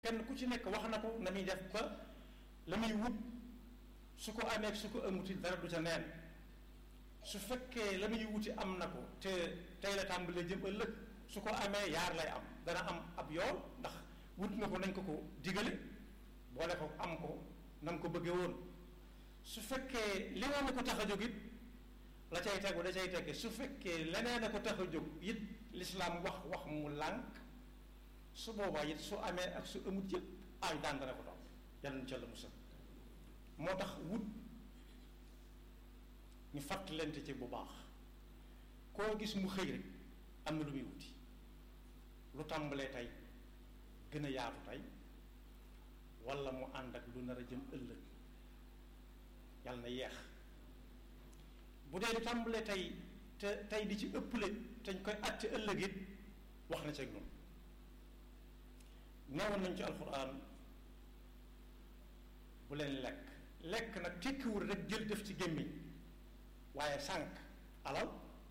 kenn ku ci nekk wax na ko na muy def ba la muy wut su ko amee su ko amuti dara du ca neen su fekkee la muy wuti am na ko te tey la tàmbalee jëm ëllëg su ko amee yaar lay am dana am ab yool ndax wut na ko nañ ko ko digale boole ko am ko nam ko bëggee woon su fekkee li nga ne ko tax a jóg it la cay tegu da cay tegge su fekkee leneen a ko tax a jóg it lislaam wax wax mu lànk su boobaa it su amee ak su amut yëpp ay daan dana ko topp yàlla na ca la musal moo tax wut ñu fàttalante ci bu baax koo gis mu xëy rek am na lu muy wuti lu tàmbalee tey gën a yaatu tey walla mu ànd ak lu nar a jëm ëllëg yàlla na yeex bu dee lu tàmbalee tey te tey di ci ëpple te ñu koy àtte ëllëg it wax na ci ak ñun neewoon nañ ci alxuraan bu leen lekk lekk nag tekkiwul rek jël def ci gémmiñ waaye sànq alal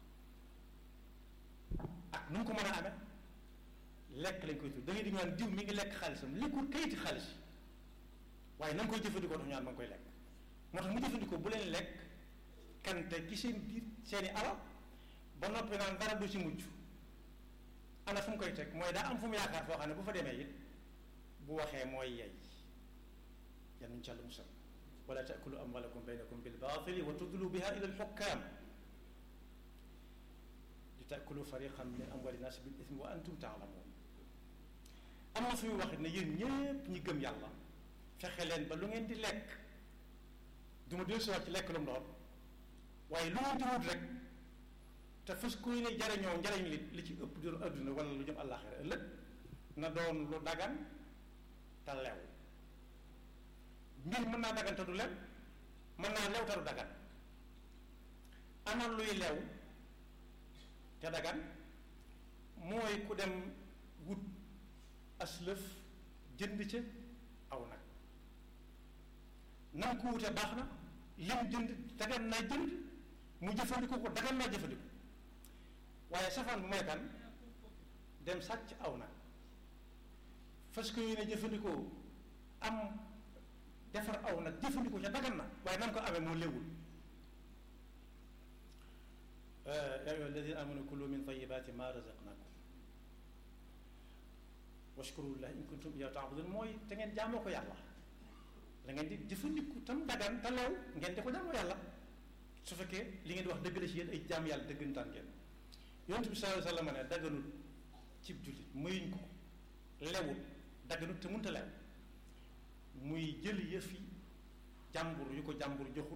ak nu mu ko mën a amee lekk lañ koy tudd da ngay di ñaan diw mi ngi lekk xaalisam lekkul kayiti xaalis waaye na nga koy jëfandikoo tax ñaan ma ngi koy lekk moo tax mu jëfandikoo bu leen lekk kante ci seen biir seeni alal ba noppi naan dara du ci mujj ana fu mu koy teg mooy daa am fu mu yaakaar foo xam ne bu fa demee it bu waxee mooy yey yan nuñ ca la musal wala taakulu amwalakum baynakum bil baatili wa tudlu biha ila al xukkaam li taakulu fariqan min amwali naas bil ismi wa antum taalamuun am na fu muy wax ne yéen ñépp ñi gëm yàlla fexe leen ba lu ngeen di lekk du ma dellu siwaat ci lekk lu mu doon waaye lu ngeen di wut rek te fas koy ne jariñoo njariñ li li ci ëpp doon adduna wala lu jëm àllaaxira ëllëg na doon lu dagan te lew mbir mën naa dagan te du lew mën naa lew te du dagan ana luy lew te dagan mooy ku dem wut aslëf jënd ca aw nag nam ko wute baax na lim jënd dagan naa jënd mu jëfandikoo ko dagan naa jëfandikoo waaye safaan bu mooy kan dem sàcc aw nag fas ko yéene jëfandikoo am defar aw nag jëfandikoo ca dagan na waaye nam ko amee moo léwul yaa ayyuha alladina amanu kulu min tayibaati ma razaqnakum washkuru lillahi in kuntum iyyahu ta'budun mooy te ngeen jaamoo ko yàlla da ngeen di jëfandiku tam dagan te leew ngeen di ko jaamoo yàlla su fekkee li ngeen di wax dëgg la ci yéen ay jaam yàlla dëggantaan ngeen yonent bi sallallahu alayhi wa sallam ne daganul cib jullit mayuñ ko lewul daganut te mënta lew muy jël yëfi jàmbur yu ko jàmbur joxul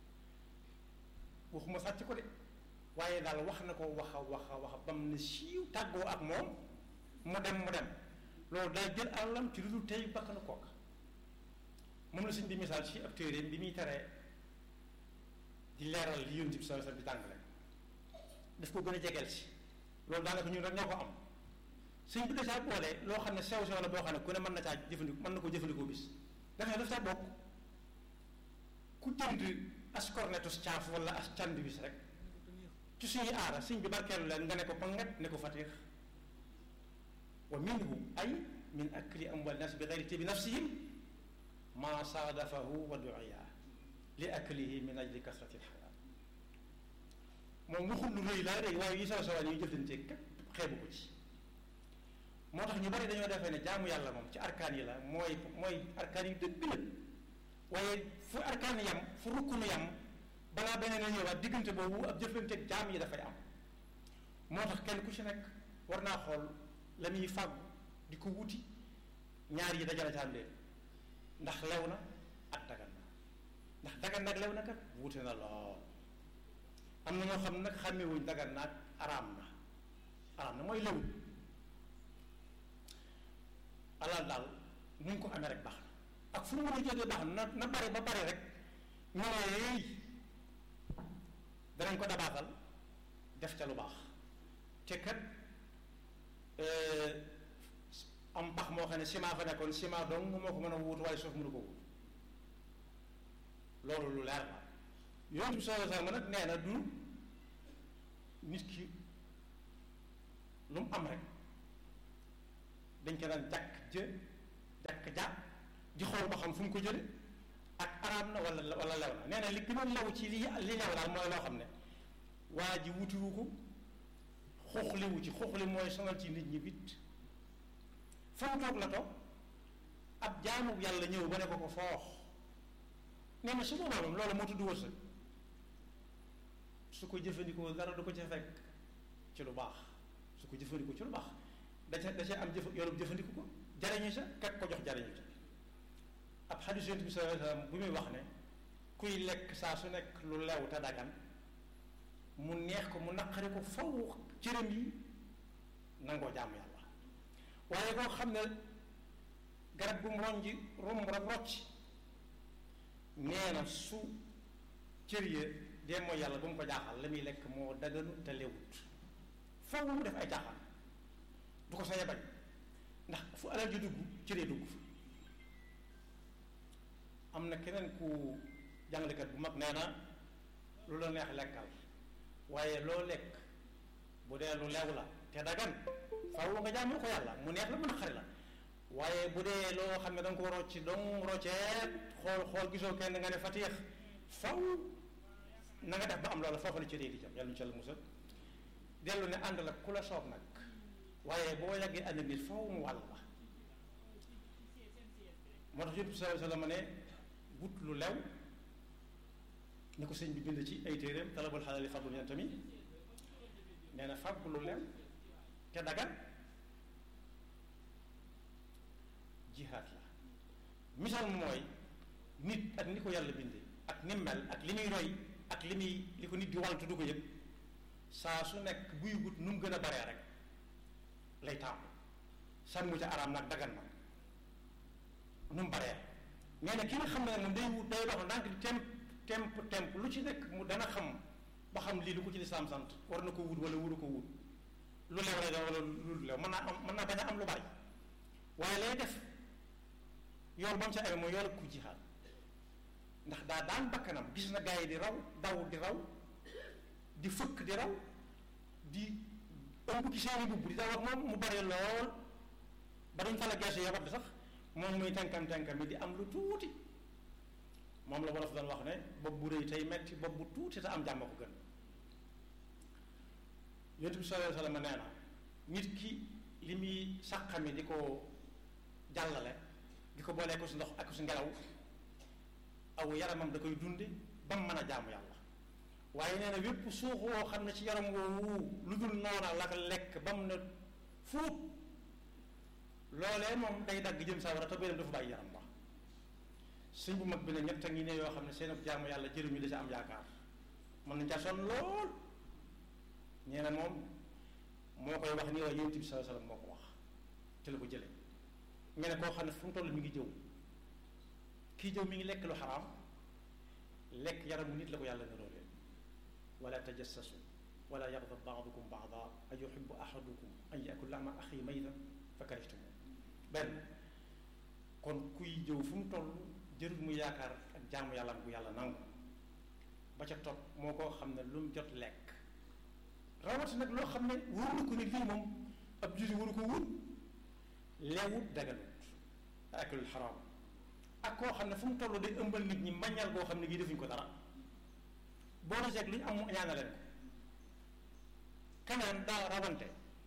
waxuma sàcc ko de waaye daal wax na ko wax a wax a wax bam ne siiw tàggoo ak moom mu dem mu dem loolu day jël alalam ci lu dul tey bakk na kooka moom la suñ di misaal ci ab téere bi muy teree di leeral li yonent bi sallallahu alayhi wa sallam di tàngale daf ko gën a jegeel si loolu daanaka ñun rek ñoo ko am suñ bi dacaa boole loo xam ne sew sew la boo xam ne ku ne mën na caa jëfandikoo mën na ko jëfandikoo bis dafay daf caa bokk ku jënd as cornetus caaf wala as cànd bis rek ci suñuy aara suñ bi barkeelu leen nga ne ko pangat ne ko fatix wa minhu ay min akli amwal nas bi gayri tibi nafsihim ma saadafahu wa duiya li aklihi min ajli kasrati lxalaal moom waxul lu rëy laa rëy waaye yi saw sawaan yi jëflantee kat xeebu ko ci moo tax ñu bari dañoo defee ne jaamu yàlla moom ci arkaan yi la mooy mooy arkaan yi dëgg la waaye fu arkaan yam fu rukkunu yam balaa beneen a ñëwaat diggante boobu ab jëflanteeg jaam yi dafay am moo tax kenn ku ci nekk war naa xool la muy fàggu di ko wuti ñaar yi dajale ca am leen ndax lew na ak dagan na ndax dagan nag lew na kat wuute na lool am na ñoo xam nag xàmmewuñ dagan na ak araam na araam na mooy lewul alal daal nu ñu ko amee rek baax na ak fu mu mën a jógee baax na na bari ba bari rek ñu ne danañ ko dabaatal def ca lu baax te kat am pax moo xam ne ciment fa nekkoon ciment dong moo ko mën a wut waaye suuf mënu ko wut loolu lu leer la yonent bi sallallahu alayhi wasallam nag nee na du nit ki lu mu am rek dañ ko daan jàkk jë tekk ja di xool ba xam fu mu ko jële ak araam na wala wala lew na nee na li gën a lew ci li li lew daal mooy loo xam ne waa ji wutiwu ko xuuxliwu ci xuuxli mooy sonal ci nit ñi bit fa mu toog la toog ab jaamu yàlla ñëw ba ne ko ko foox nee na su boobaa moom loolu moo tudd wërsëg su ko jëfandikoo dara du ko ca fekk ci lu baax su ko jëfandikoo ci lu baax da ca da ca am jëf yoonu jëfandiku ko jariñu sa kak ko jox jariñu sa ab xadiis yonent bi sallallahu alayhi wasallam bu muy wax ne kuy lekk saa su nekk lu lew te dagan mu neex ko mu naqari ko faw cëram yi nangoo jaamu yàlla waaye koo xam ne garab gu mu ronji romb rek rocc nee na su cër ya dee mooy yàlla bu mu ko jaaxal la muy lekk moo daganu te lewut faw mu def ay jaaxal du ko sañ a bañ ndax fu alal ji dugg cëree dugg fa am na keneen ku jàngalekat bu mag nee na lu la neex lekkal waaye loo lekk bu dee lu lew la te dagan faw nga jaamu ko yàlla mu neex la mën a xari la waaye bu dee loo xam ne da nga ko rocci dong rocceet xool xool gisoo kenn nga ne fatiix faw na nga def ba am loola foofu la cëree di jam yàlla ñu ci la musal dellu ne ànd la ku la soob nag waaye boo yàggee ànd nit faw mu wàll la moo tax yëpp sallallahu alayhi wa sallam ne wut lu lew ni ko sëñ bi bind ci ay téeréem talabul xalaali fadlu yan tamit nee na fàgg lu lew te dagan jihaad la misaal mooy nit ak ni ko yàlla bindee ak ni mel ak li muy roy ak li muy li ko nit di wantu du ko yëg saa su nekk buy wut nu mu gën a baree rek lay taamu sànmu ca araam nag dagan nag nu mu baree nee na ki nga xam ne moom day wut day dox ndànk di temp temp temp lu ci nekk mu dana xam ba xam lii lu ko ci lislaam sant war na ko wut wala wuru ko wut lu lew lay doon wala lu lew mën naa am mën naa bañ a am lu bari waaye lay def yoon ba mu sa amee mooy yoon ku jihaad ndax daa daan bakkanam gis na gaa yi di raw daw di raw di fëkk di raw di ëmb ci seeni mbubb di daw ak moom mu bari lool ba duñ fa la geesu yabat sax moom muy tenkam tenkam yi di am lu tuuti moom la wolof doon wax ne bopp bu rëy tey metti bopp bu tuuti te am jàmm ko gën yonent bi sallallahu alayhi wasallam nee na nit ki li muy sàqami di ko jàllale di ko boolee ko si ndox ak si ngelaw aw yaramam da koy dunde ba mu mën a jaamu yàlla waaye nee na wépp suux woo xam ne ci yaram woowu lu dul noona la ko lekk ba mu ne fuut loolee moom day dagg jëm sawara te beneen dafa bàyyi yaram ba sëñ bu mag bi ne ñett a ngi ne yoo xam ne seen jaamu yàlla jëriñu da ca am yaakaar mën nañ ca sonn lool nee na moom moo koy wax nii waaye yonent bi sallallahu alayhi wasallam moo ko wax te la ko jële nga ne koo xam ne fu mu toll mi ngi jëw kii jëw mi ngi lekk lu xaraam lekk yaramu nit la ko yàlla niroole wala tajassasu wala yaghdab ba'dukum ba'da a yuhibbu ahadukum an yakula lahma axi maytan fa karihtum benn kon kuy jëw fu mu toll jërul mu yaakaar ak jaamu yàlla bu yàlla nangu ba ca topp moo koo xam ne lu mu jot lekk rawati nag loo xam ne wóor na ko ne lii moom ab julli waru ko wut leewut daganut akalul xaraam ak koo xam ne fu mu toll day ëmbal nit ñi mbañal goo xam ne gii defuñ ko dara boo na seeg lu ñu am mu ñaana leen ko kanaan daa rawante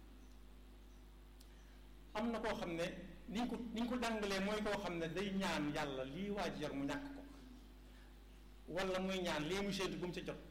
am na koo xam ne ni ñu ko ni ñu ko jàngalee mooy koo xam ne day ñaan yàlla lii waa ji yor mu ñàkk ko wala muy ñaan lii mu séentu bu mu ca jot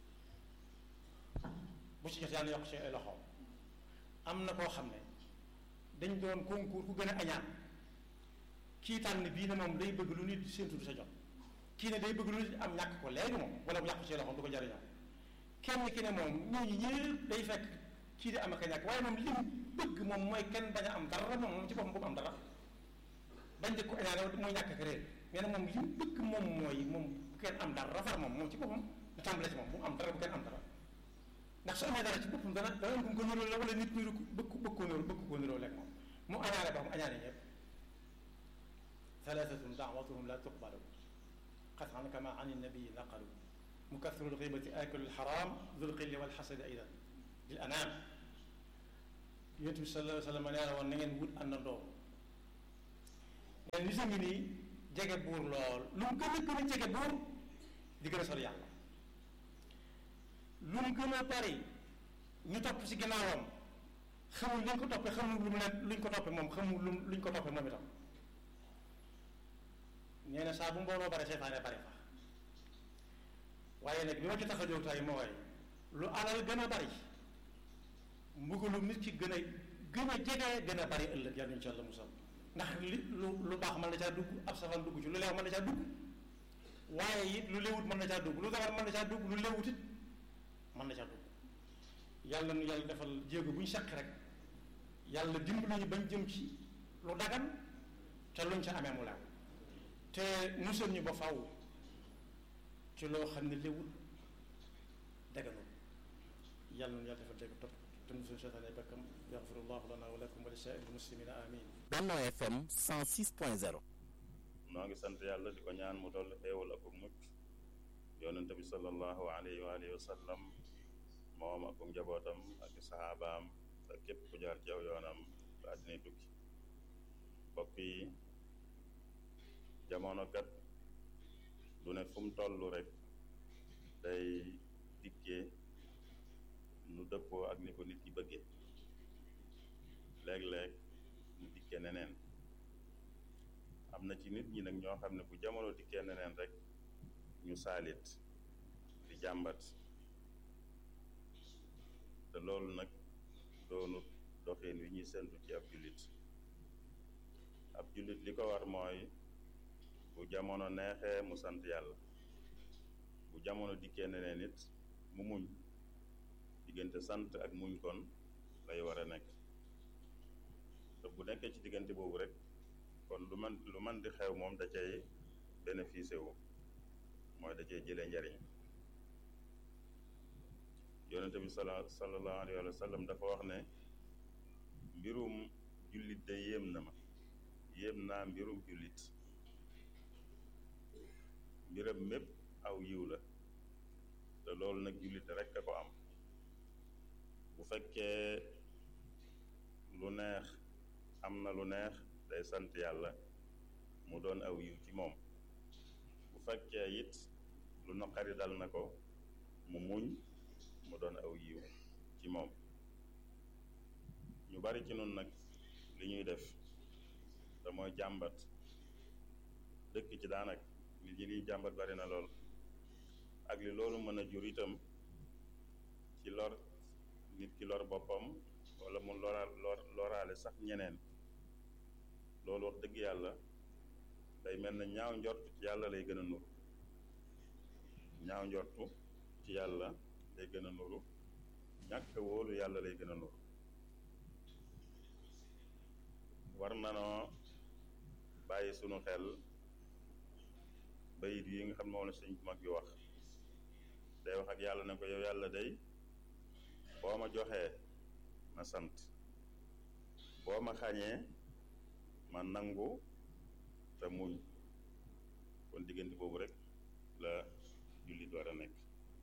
bu ci jot yàlla yokk ci ay loxoom am na koo xam ne dañ doon concours ku gën a añaan kii tànn bii ne moom day bëgg lu nit séentu du sa jot kii ne day bëgg lu nit am ñàkk ko léegi moom wala mu yàqu ci loxoom du ko jariñoo kenn ki ne moom ñooñu ñëpp day fekk kii di am ak a ñàkk waaye moom li mu bëgg moom mooy kenn bañ a am dara moom moom ci boppam bu mu am dara bañ di ko añaane mooy ñàkk ak réer nee na moom li mu bëgg moom mooy moom bu kenn am dara rafar moom moom ci boppam du tàmbale ci moom bu mu am dara bu kenn am dara ndax su amee dara ci boppam dana dana am ko niroo la wala nit niru bëgg bëgg koo niroo bëgg koo niroo lekk moom mu añaane ba mu añaane ñëpp thalathatun daawatuhum la tuqbalu qatan kama an nabii naqalu mukathiru lxibati akilu lxaram dul xilli walxasadi aidan lil anaam yonent bi sallallahu alayhi wa sallam nee na woon na ngeen wut àndandoo ne nit a ngi nii jege buur lool lu mu gën a gën a jege buur di gën a sori yàlla lu mu gën a bari ñu topp ci ginnaawam xamul luñ ko toppee xamul lu mu leen luñ ko toppee moom xamul lu luñ ko toppee moom itam nee na saa bu mbooloo bare seytaane bare fa waaye nag li ma ci tax a jóg tey mooy lu alal gën a bari mbugalum nit ki gën a gën a jege gën a bari ëllëg yàlla ñu ci yàlla musal ndax li lu lu baax mën na caa dugg ab safaan dugg ci lu leew mën na caa dugg waaye it lu léwut mën na caa dugg lu dagar mën na caa dugg lu léwut it mën na caa dugg yàlla nu yàlla defal jéego bu ñu saq rek yàlla dimbali ñu bañ jëm ci lu dagan te luñ ca amee mu leew te musal ñu ba faw ci loo xam ne léwut daganul yàlla nu yàlla defal dégg topp te musul seytaane bakkam yaxfirullahu lana wa lakum wa li saa'iril muslimina amin Benno FM 106.0 noo ngi sant yàlla di ko ñaan mu dolli xéewal ak mucc yonente bi sallallahu alayhi wa alihi wa sallam moom ak njabootam ak saxaabaam ak képp ku jaar jaw yoonam ba àddinay tukki mbokk yi jamono kat du ne fu mu toll rek day dikkee nu dëppoo ak ni ko nit ki bëggee léeg-léeg mu dikkee neneen am na ci nit ñi nag ñoo xam ne bu jamono dikkee neneen rek ñu saalit di jàmbat te loolu nag doonu doxin wi ñuy sentu ci ab jullit ab jullit li ko war mooy bu jamono neexee mu sant yàlla bu jamono dikkee neneen nit mu muñ diggante sant ak muñ kon lay war a nekk te bu nekkee ci diggante boobu rek kon lu man lu man di xew moom da cay bénéficié wu mooy da cay jëlee njariñ yonente bi sala sallallahu alayhi wa sallam dafa wax ne mbirum jullit de yéem na ma yéem naa mbirum jullit mbiram mépp aw yiw la te loolu nag jullit rek a ko am bu fekkee lu neex am na lu neex day sant yàlla mu doon aw yiw ci moom bu fekkee it lu naqari dal na ko mu muñ mu doon aw yiw ci moom ñu bari ci nun nag li ñuy def te mooy jàmbat dëkk ci daanak nit ñi liy jàmbat bari na lool ak li loolu mën a jur itam ci lor nit ki lor boppam wala mu lora lor loraale sax ñeneen loolu wax dëgg yàlla day mel na ñaaw njortu ci yàlla lay gën a nuru ñaaw njortu ci yàlla lay gën a nuru ñàkk wóolu yàlla lay gën a nuru war nanoo bàyyi sunu xel bayit yi nga xam ne moom la sëñ mag bi wax day wax ak yàlla ne ko yow yàlla day boo ma joxee ma sant boo ma xañee ma nangu te muñ kon diggante boobu rek la jullit war a nekk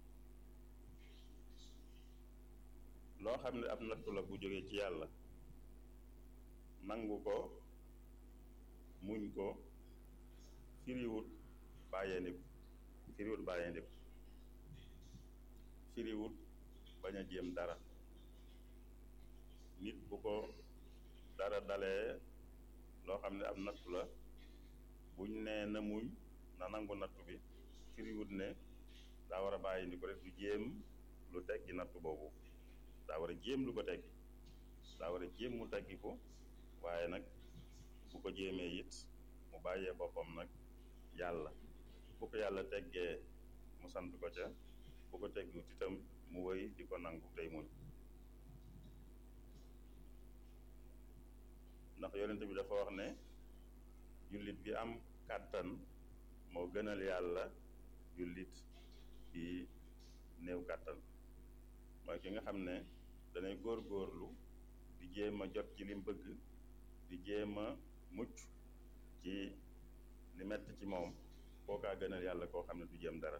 loo xam ne ab nattu la bu jógee ci yàlla nangu ko muñ ko firiwut bàyyee ndiku firiwut bàyyee ndiku firiwut bañ a jéem dara nit bu ko dara dalee loo xam ne ab nattu la buñ nee na muñ na nangu nattu bi firiwut ne daa war a bàyyi ndi ko rek du jéem lu teggi nattu boobu daa war a jéem lu ko teggi daa war a jéem mu teggi ko waaye nag bu ko jéemee it mu bàyyee boppam nag yàlla bu ko yàlla teggee mu sant ko ca bu ko teggiwut itam mu wëy di ko nangu tey muñ ndax yonent bi dafa wax ne jullit bi am kàttan moo gënal yàlla jullit bi néew kàttan mooy ki nga xam ne danay góor-góorlu di jéem a jot ci lim bëgg di jéem a mucc ci li metti ci moom kookaa gënal yàlla koo xam ne du jéem dara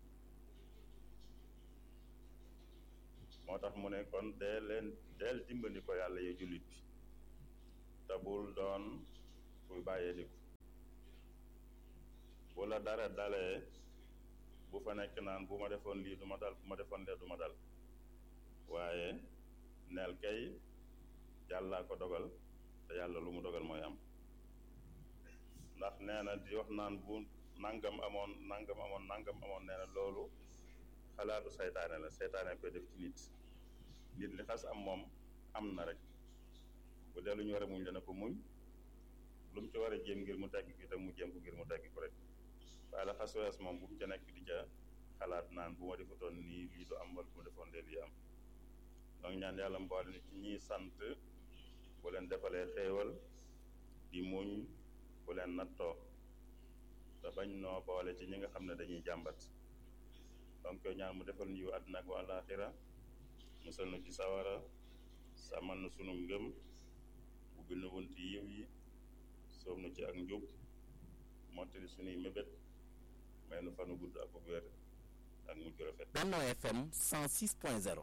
moo tax mu ne kon dee leen deel dimbali ko yàlla yow jullit bi te bul doon kuy bàyyee diku la dara dalee bu fa nekk naan bu ma defoon lii du ma dal bu ma defoon lee du ma dal waaye neel kay yàllaa ko dogal te yàlla lu mu dogal mooy am ndax nee na di wax naan bu nangam amoon nangam amoon nangam amoon nee na loolu xalaatu saytaane la saytaane koy def ci nit nit li xas am moom am na rek bu dee lu ñu war a muñ dana ko muñ lu mu ci war a jéem ngir mu tegg ki te mu jéem ko ngir mu tegg ko rek waaye la xas wees moom bu mu ca nekk di ca xalaat naan bu ma defutoon nii lii du am wala bu ma defoon lee lii am donc ñaan yàlla mboole ni ci ñiy sant bu leen defalee xéewal di muñ bu leen nattoo te bañ noo boole ci ñi nga xam ne dañuy jàmbat donc ñaan mu defal ñu àddina ak àllaaxira musal na ci sawara sàmmal na sunu ngëm ubbil na wunti yiw yi soob na ci ak njub mottali sunuy mébét may nu fanu gudd ak wér ak mujj rafet Benno FM 106.0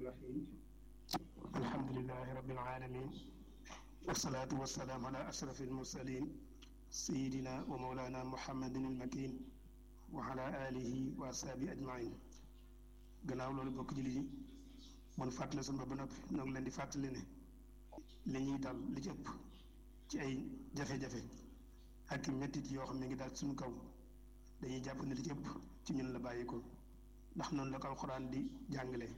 alhamdulilahi rabbil alamin wasalaatu wasalaamu ala ashraf almursalin sayidina wa mawlana muhammadin almakin wa ala alihi wa asaabi ajmain gannaaw loolu bokk jullit yi bon fàttale sunu ba noppi ñoo ngi leen di fàttali ne li ñuy dal li ci ëpp ci ay jafe-jafe ak mettit yoo xam ne ngi daal suñu kaw dañuy jàpp ne li ci ëpp ci ñun la bàyyi ko ndax noonu la ko alxuraan di jàngale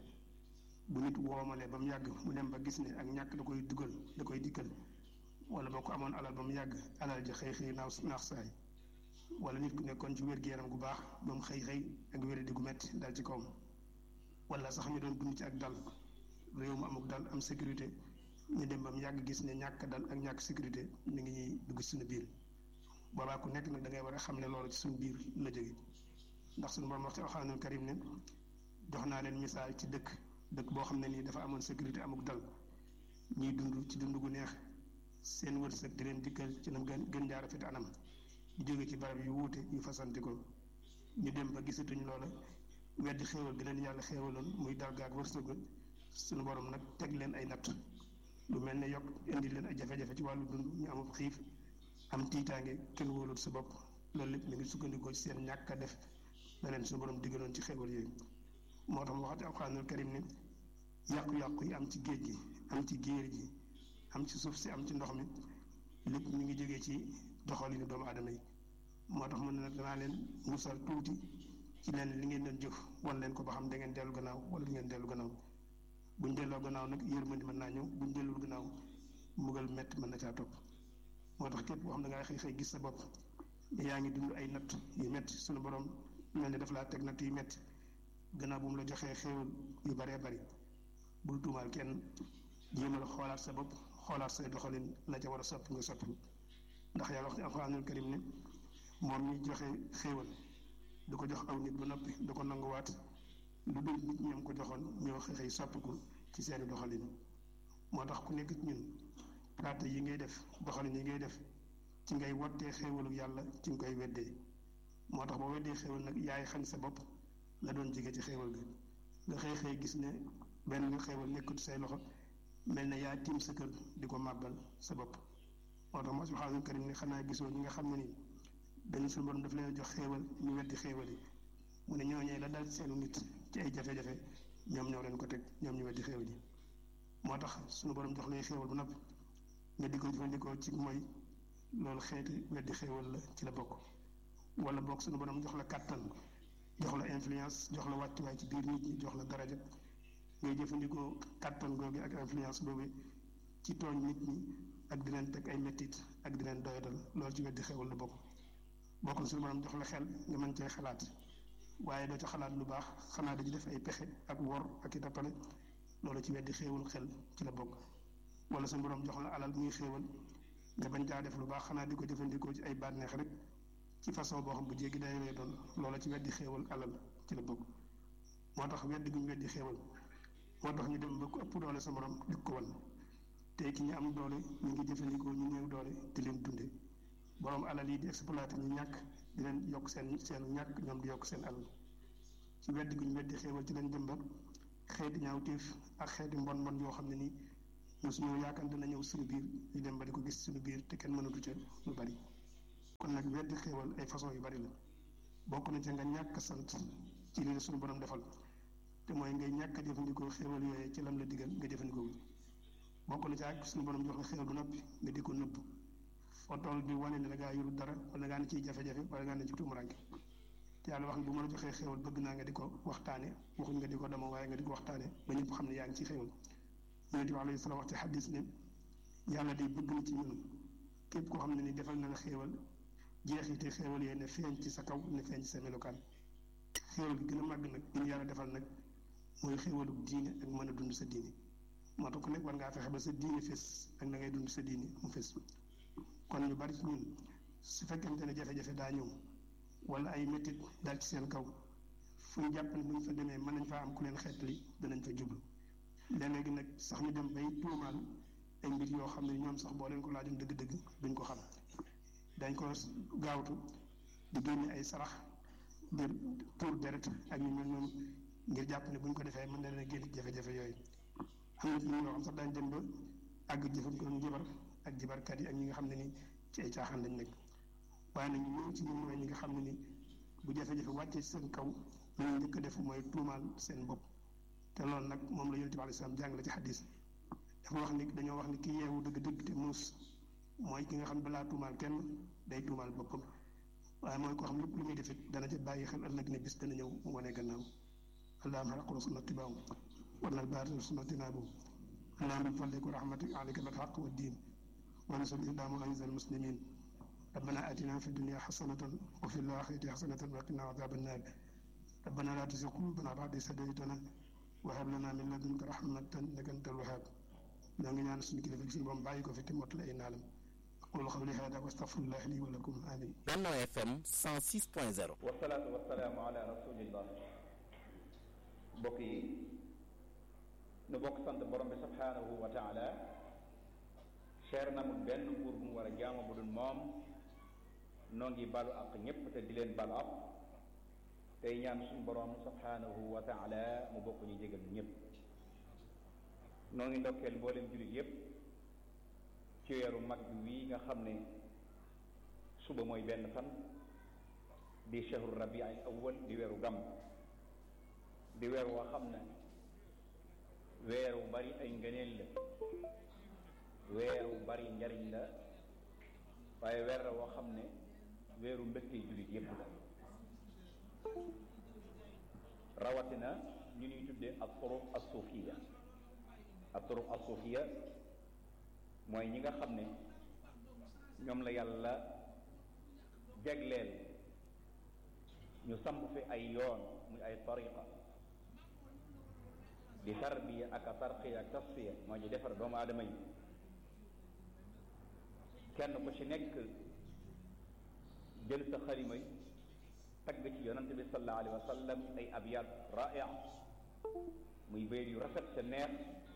bu nit woomale ba mu yàgg mu dem ba gis ne ak ñàkk da koy dugal da koy dikkal wala boo ko amoon alal ba mu yàgg alal ji xëy xëy naaw naax saay wala nit ku nekkoon ci wér-gu-yaram gu baax ba mu xëy xëy ak wéradi gu metti dal ci kawam wala sax ñu doon dund ci ak dal réew mu amuk dal am sécurité ñu dem ba mu yàgg gis ne ñàkk dal ak ñàkk sécurité mi ngi ñuy dugg suñu biir boobaa ku nekk nag da ngay war a xam ne loolu ci suñu biir la jóge ndax suñu borom wax ci alxuraanul karim ne jox naa leen misaal ci dëkk dëkk boo xam ne nii dafa amoon sécurité amuk dal ñuy dund ci dund gu neex seen wërsëg di leen dikkal ci nam gën gën jaar rafet anam di jóge ci barab yu wuute yu fasanti ko ñu dem ba gisatuñ loola weddi xéewal gi leen yàlla xéewaloon muy dal gaag wërsëg suñu borom nag teg leen ay natt lu mel ne yokk indi leen ay jafe-jafe ci wàllu dund ñu amub xiif am tiitaange kenn wóolul sa bopp loolu lépp mi ngi sukkandikoo ci seen ñàkk a def la leen suñu borom diggaloon ci xéewal yooyu moo tax mu waxati alxuraanul karim ne yàqu-yàqu yi am ci géej gi am ci géer gi am ci suuf si am ci ndox mi lépp mi ngi jógee ci doxalinu doomu aadama yi moo tax mu ne nag danaa leen musal tuuti ci leen li ngeen doon jëf wan leen ko ba xam da ngeen dellu gannaaw wala du ngeen dellu gannaaw buñ delloo gannaaw nag yërmandi mën naa ñëw buñ dellul gannaaw mbugal mett mën na caa topp moo tax képp koo xam da ngaa xëy xëy gis sa bopp yaa ngi dund ay natt yu metti suñu borom mel ni daf laa teg natt yu metti gannaaw bu mu la joxee xéewal yu baree bari bul tuumaal kenn jéemal xoolaat sa bopp xoolaat say doxalin la ca war a soppi nga soppi ndax yàlla wax ci alxuraanul karim ne moom mi joxe xéewal du ko jox aw nit ba noppi du ko nanguwaat lu dul nit ñoom ko joxoon ñoo xëy xëy soppiku ci seeni doxalin moo tax ku nekk ci ñun pratique yi ngay def doxalin yi ngay def ci ngay wottee xéewalu yàlla ci nga koy weddee moo tax boo weddee xéewal nag yaay xañ sa bopp la doon jige ci xéewal ga nga xëy xëy gis ne benn nga xéewal nekkut say loxo mel na yaa tiim sa kër di ko màbbal sa bopp moo tax moo subhaanahu karim ne xanaa gisoo ñi nga xam ne nii dañu suñu borom daf leen jox xéewal ñu weddi xéewal yi mu ne ñooñee la dal seenu nit ci ay jafe-jafe ñoom ñoo leen ko teg ñoom ñu weddi xéewal yi moo tax suñu borom jox lay xéewal bu noppi nga di ko jëfandikoo ci mooy loolu xeeti weddi xéewal la ci la bokk wala bokk suñu borom jox la kàttan jox la influence jox la wàccuwaay ci biir nit ñi jox la daraja ngay jëfandikoo kàttan googu ak influence boobu ci tooñ nit ñi ak di leen teg ay mettit ak di leen doyadal loolu ci weddi xéewal la bokk bokk na suñu borom jox la xel nga mën cee xalaat waaye doo ca xalaat lu baax xanaa dañu def ay pexe ak wor ak i tappale loolu ci weddi xéewal xel ci la bokk wala suñu borom jox la alal muy xéewal nga bañ caa def lu baax xanaa di ko jëfandikoo ci ay bànneex rek ci façon boo xam bu jéggi day lay doon loola ci weddi xéewal alal ci la bokk moo tax weddi gu ñu weddi xéewal moo tax ñu dem ba ku ëpp doole sa borom di ko wan te ki ñu am doole ñu ngi jëfandikoo ñu néew doole di leen dunde borom alal yi di exploité ñu ñàkk di leen yokk seen seen ñàkk ñoom di yokk seen alal ci weddi gu ñu weddi xéewal ci lañ dem ba xeeti ñaawteef ak xeeti mbon mbon yoo xam ne nii mosuñoo yaakaar dina ñëw suñu biir ñu dem ba di ko gis suñu biir te kenn mënatu ca lu bari kon nag weddi xéewal ay façon yu bari la bokk na ci nga ñàkk sant ci li la suñu borom defal te mooy ngay ñàkk a jëfandikoo xéewal yooyu ci lam la digal nga jëfandikoo bokk na ci ak suñu borom jox la xéewal bu noppi nga di ko nëbb foo toll di wane ne da ngaa yorul dara wala ngaa ne ciy jafe-jafe wala ngaa ne ci tuumuranke te yàlla wax ne bu ma la joxee xéewal bëgg naa nga di ko waxtaane waxuñ nga di ko dama waaye nga di ko waxtaane ba ñëpp xam ne yaa ngi ci xéewal yonente bi alayhi salaam wax ci xadis ne yàlla day bëgg na ci ñun képp koo xam ne ni defal na la xéewal jeexite xéewal yee ne feeñ ci sa kaw ne feeñ ci sa melokaan xéewal gi gën a màgg nag gi ñu yàlla defal nag mooy xéewalu diine ak mën a dund sa diine moo tax ku nekk war ngaa fexe ba sa diine fés ak na ngay dund sa diine mu fés kon ñu bari ci ñun su fekkente ne jafe-jafe daa ñëw wala ay métit daal ci seen kaw fu ñu jàpp ne bu ñu fa demee mën nañ faa am ku leen xeetali danañ fa jublu léeg-léegi nag sax ñu dem bay tuumaal ay mbir yoo xam ne ñoom sax boo leen ko laajoon dëgg-dëgg duñ ko xam dañ ko gaawtu di génne ay sarax di tuur deret ak yu mel noonu ngir jàpp ne bu ñu ko defee mën na leen a génn jafe-jafe yooyu am na ci ñoo xam sax dañ dem ba àgg jëfandikoo njabar ak jibarkat yi ak ñi nga xam ne ni ci ay caaxaan lañ nekk waaye nag ñëw ci ñun mooy ñi nga xam ne ni bu jafe-jafe wàccee seen kaw lu ñu njëkk a def mooy tuumaal seen bopp te loolu nag moom la yonent bi alayhi salaam jàngale ci xadis dafa wax ni dañoo wax ni ki yeewu dëgg-dëgg te muus mooy ki nga xam ne balaa tuumaal kenn day tuumaal boppam waaye mooy koo xam lépp lu muy def it dana ca bàyyi xel ëllëg ne bis dana ñëw mu wane gannaaw allahumma xalaqu sunna tibaaw warnal baati sunna tinaabu allahumma bi fadlik wa rahmatik alayka bil haqq wa diin wa nasul islaam wa aizal muslimin ربنا آتنا في الدنيا حسنة وفي الآخرة حسنة وقنا عذاب النار ربنا لا تزغ قلوبنا بعد إذ هديتنا وهب لنا من لدنك رحمة إنك أنت الوهاب ñoo ngi ñaan suñu kilifa suñu borom bàyyi ko fi te mottali ay naalam aqulu qawli hada wa astaghfirullah li wa lakum amin Benno FM 106.0 wasalaatu wasalaamu ala rasulillah mbokk yi nu bokk sant borom bi subhanahu wa taala cher na mu benn buur bu mu war a jaamu bu dul moom noo ngi balu ak ñépp te di leen balu ak tey ñaan suñu borom subhanahu wa taala mu bokk ñu jégal ñépp noo ngi ndokkeel mboolem jullit yépp ci weeru mag bi wii nga xam ne suba mooy benn fan di shahru rabi al awwal di weeru gàmm di weer woo xam ne weer wu bari ay ngëneel la weer wu bari njariñ la waaye weer la woo xam ne weeru mbégte jullit yépp la rawatina ñu ñuy tuddee ak turuq as suufiya ak turuq as suufiya mooy ñi nga xam ne ñoom la yàlla jagleel ñu samp fi ay yoon muy ay tariqa di tarbiya ak a tarqiya ak tasfiya mooy ñu defar doomu aadama yi kenn ku ci nekk jël sa xalima yi tagg ci yonante bi sallallahu alayhi wa sallam ay abyaat raia muy bayt yu rafet sa neex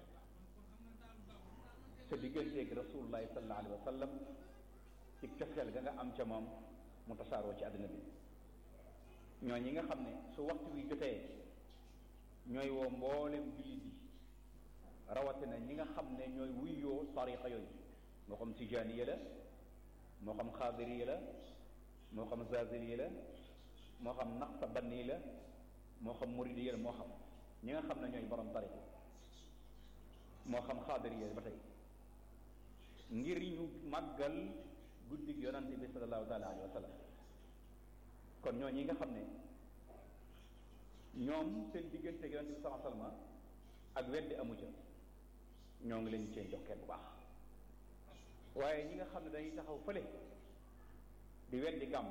sa digganteeg rasulullahi sallallahu alayhi wa sallam ci cofeel ga nga am ca moom mu tasaaroo ci àddina bi ñoo ñi nga xam ne su waxtu wi jotee ñooy woo mboolem jullit yi rawatina ñi nga xam ne ñooy wuyoo tariqa yooyu moo xam tijaaniya la moo xam xaadiriya la moo xam zaziliya la moo xam naqsabanni la moo xam muridiya la moo xam ñi nga xam ne ñooy borom tariqa moo xam xaadiriya ba tey ngir ñu màggal guddig yonante bi sallallahu taala alayhi wa sallam kon ñoo ñi nga xam ne ñoom seen diggante ak yonante bi sallallahu alayhi wa sallam ak weddi amu ca ñoo ngi leen cee jox kenn bu baax waaye ñi nga xam ne dañuy taxaw fële di weddi gàmm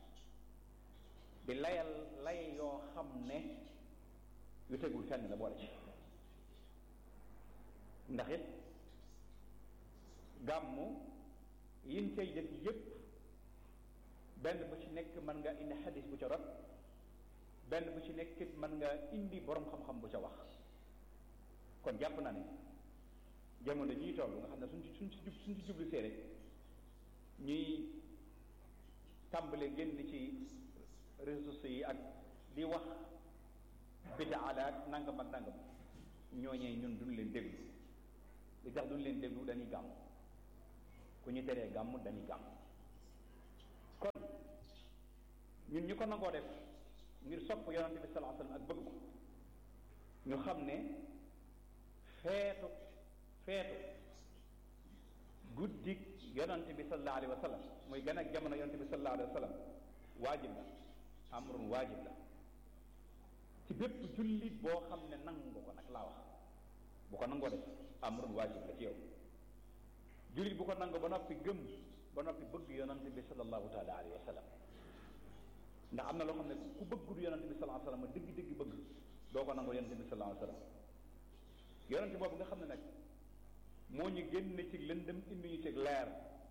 di layal lay yoo xam ne yu tegul fenn la boole ci ndax it gàmmu yin cay def yépp benn bu ci nekk mën nga indi xadis bu ca rot benn bu ci nekk it mën nga indi borom xam-xam bu ca wax kon jàpp na ne jamono ñuy toll nga xam ne suñ ci suñ ci jub suñ ci jublu see rek ñuy tàmbale génn ci réseaux sociaux yi ak di wax bidaa la ak nangam ak nangam ñooñee ñun duñ leen déglu li tax duñ leen déglu dañuy gàmm ku ñu teree gàmm dañuy gàmm kon ñun ñu ko nangoo def ngir sopp yonante bi sallallahu alayhi wasallam ak bëgg ko ñu xam ne feetu feetu guddi yonante bi sallallahu alayhi wa sallam muy gën ak jamono yonante bi sallallahu alayhi wa sallam waajib la amrun waajib la ci bépp jullit boo xam ne nangu ko nag laa wax bu ko nangoo def amrun waajib la ci yow jullit bu ko nangu ba noppi gëm ba noppi bëgg yonante bi sallallahu taala alayhi wa sallam ndax am na loo xam ne ku bëggul yonante bi sallallahu alayhi wa sallam dëgg-dëgg bëgg doo ko nangoo yonante bi sallallahu alayhi wa sallam yonante boobu nga xam ne nag moo ñu génne ci lëndëm indi ñu ci leer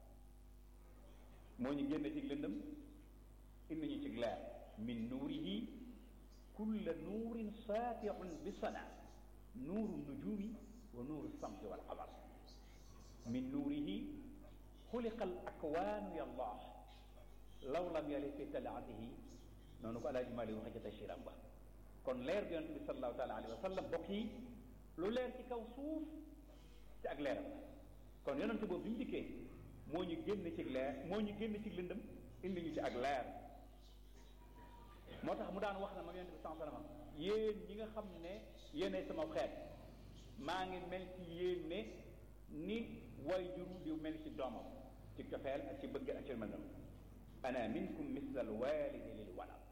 moo ñu génne ci lëndëm indi ñu ci leer min nuurihi kulla nuurin saatiun bi sana nuuru nujumi wa nuuru samsi wal qamar min nuurihi xuliqa al akwaanu ya allah law lam yali fi talaatihi noonu ko alaaji Maalik waxe ca tasiram ba kon leer bi yonente bi salallahu taala alayhi wa sallam bokk yi lu leer ci kaw suuf ci ak leeram kon yonente boobu bi mu dikkee moo ñu génn ci leer moo ñu génn ci lëndëm indi ñu ci ak leer moo tax mu daan wax na moom yonente bi sallallahu alayhi wasallam yéen ñi nga xam ne yéenay sama xeet maa ngi mel ci yéen ne ni way juru di mel ci doomam ci cofeel ak ci bëgg ak ci mel noonu ana minkum misla al walidi lil walad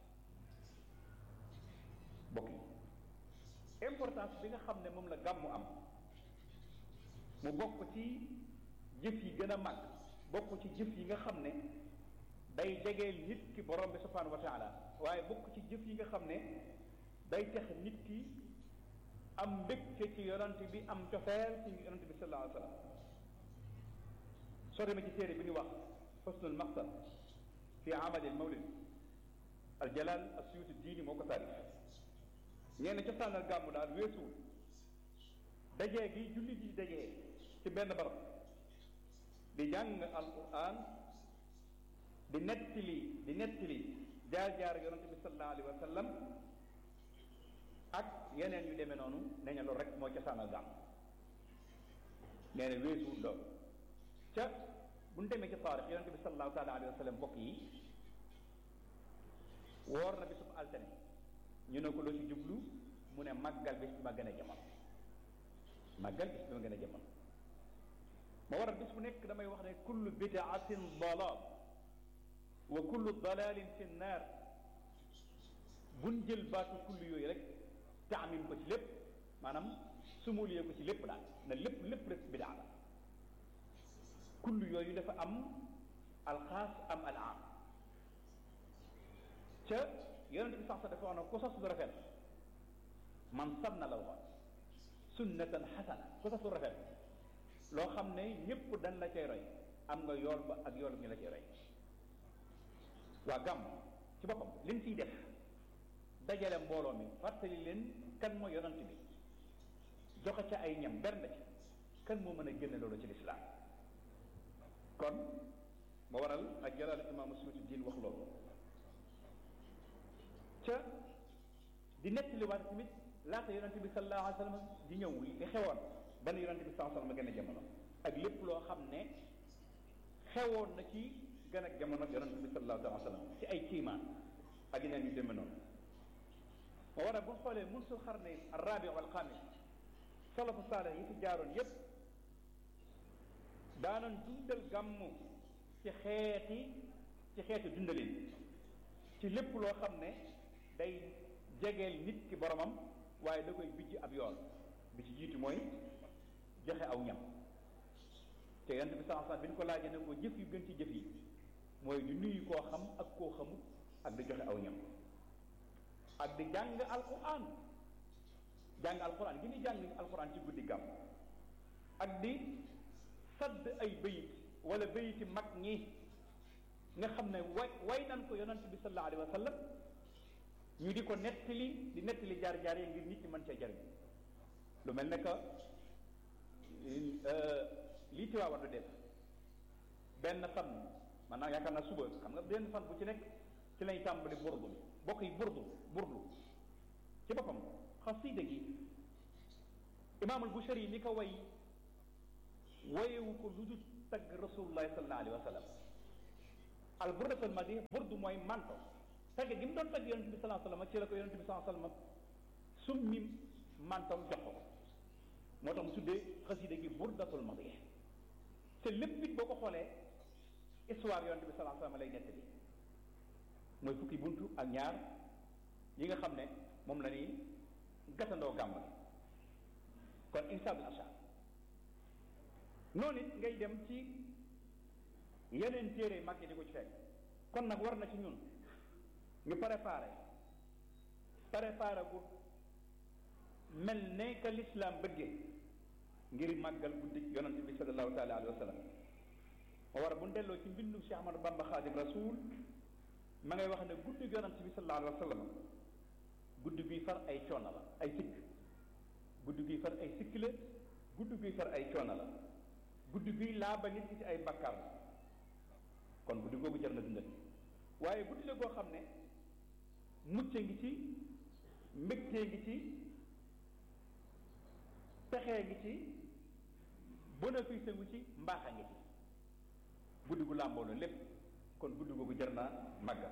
bokk yi importance bi nga xam ne moom la gàmmu am mu bokk ci jëf yi gën a mag bokk ci jëf yi nga xam ne day jegeel nit ki borom bi subhanahu wa taala waaye bokk ci jëf yi nga xam ne day tax nit ki am mbégte ci yonante bi am cofeel ci yonante bi sallallahu alayhi wa sallam soo demee ci téere bi ñu wax xusnul maqsad fi amalil mawlid al jalal asiyuti diini moo ko taarif ñenn cosaanal gàmmu daal weesuwul dajee gi jullit yi dajee ci benn barab di jàng alquran di nettali di nettali jaar-jaar yonante bi sallallahu alayhi wa sallam ak yeneen yu demee noonu nee na loolu rek moo cosaanal gàmm nee na weesuwul loolu ca bu ñu demee ci taarix yonante bi sallallahu taala alayhi wa sallam mbokk yi woor na bisub altine ñu ne ko loo ci jublu mu ne màggal bis bi ma gën a jamono màggal bis bi ma gën a jamono ma waral bis bu nekk damay wax ne kullu bidaatin dalal wa kullu dalalin fi nnaar buñ jël baatu kullu yooyu rek taamim ko ci lépp maanaam sumuliye ko ci lépp daal na lépp lépp rek bidaa la kullu yooyu dafa am alxaas am al am ca yonente bi sax sax dafa wax ne ku sos lu rafet man sanna la waxoon sunnatan xasana ku sos lu rafet loo xam ne ñëpp dañ la cay roy am nga yool ba ak yool ñu la cay roy waa gàmm ci boppam liñ ciy def dajale mbooloo mi fàttali leen kan mooy yonante bi joxe ca ay ñam bernde ci kan moo mën a génne loolu ci lislaam kon ma waral ak jalal imaamu Suyuti diin wax loolu ca di nettaliwaat tamit laata yonante bi sallallahu alayhi wa sallam di ñëw li xewoon ba ne yonante bi sallallahu alayhi wa sallam gën a jamono ak lépp loo xam ne xewoon na ci gën a jamono yonante bi sallallahu alayhi wa sallam ci ay kiimaan ak yeneen yu demee noonu ma war a bu xoolee munsul xarne arrabi wal xamis salafu saalih yi fi jaaroon yépp daanoon dundal gàmmu ci xeeti ci xeeti dundalin ci lépp loo xam ne day jegeel nit ki boromam waaye da koy bijj ab yoon bi ci jiitu mooy joxe aw ñam te yonent bi saa bi ñu ko laajee ne ko jëf yu gën ci jëf yi mooy di nuyu koo xam ak koo xamut ak di joxe aw ñam ak di jàng alquran jàng alquran gi ni jàng alquran ci guddi gàmm ak di sadd ay bayit wala bayiti mag ñi nga xam ne way way nan ko yonent bi sallallahu alayhi wa sallam ñu di ko nettali di nettali jaar-jaar yi ngir nit ñi mën cee jariñ lu mel ne que lii Tiwaawan du def benn fan maanaam yaakaar naa suba xam nga benn fan bu ci nekk ci lañ tàmbali burdu bokk yi burdu burdu ci boppam xasida gi imaamul Bushari yi ni ko way wayewu ko lu dul tagg rasulullahi sallallahu alayhi wa sallam al burdatul madi burdu mooy manto tagg gi mu doon tagg yonente bi salaa sallam ci la ko yonente bi salaa sallam summi mantam jox ko moo tax mu tuddee xasida gi burdatul madih te lépp it boo ko xoolee histoire yonente bi salaa sallam lay nettali mooy fukki buntu ak ñaar yi nga xam ne moom la ñuy gàttandoo gàmm kon insaabil ashar noonu it ngay dem ci yeneen téere mag yi di ko ci fekk kon nag war na ci ñun ñu préparé préparé gu mel ne que l'islam bëggee ngir màggal guddi yonante bi sallallahu taala alayhi wa sallam ma war a bu ñu delloo ci mbindum Cheikh Ahmadou Bamba Xaadim Rasul ma ngay wax ne guddi yonante bi sallallahu alayhi wa sallam guddi guy far ay coono la ay sikk guddi guy far ay sikk la guddi guy far ay coono la guddi guy laaba nit ki ci ay bakkaar la kon guddi googu jar na dundal waaye guddi la goo xam ne mucce ngi ci mbégtee ngi ci texee ngi ci bénéfice ngi ci mbaaxa ngi ci guddi gu làmboo la lépp kon guddi googu jar naa màggal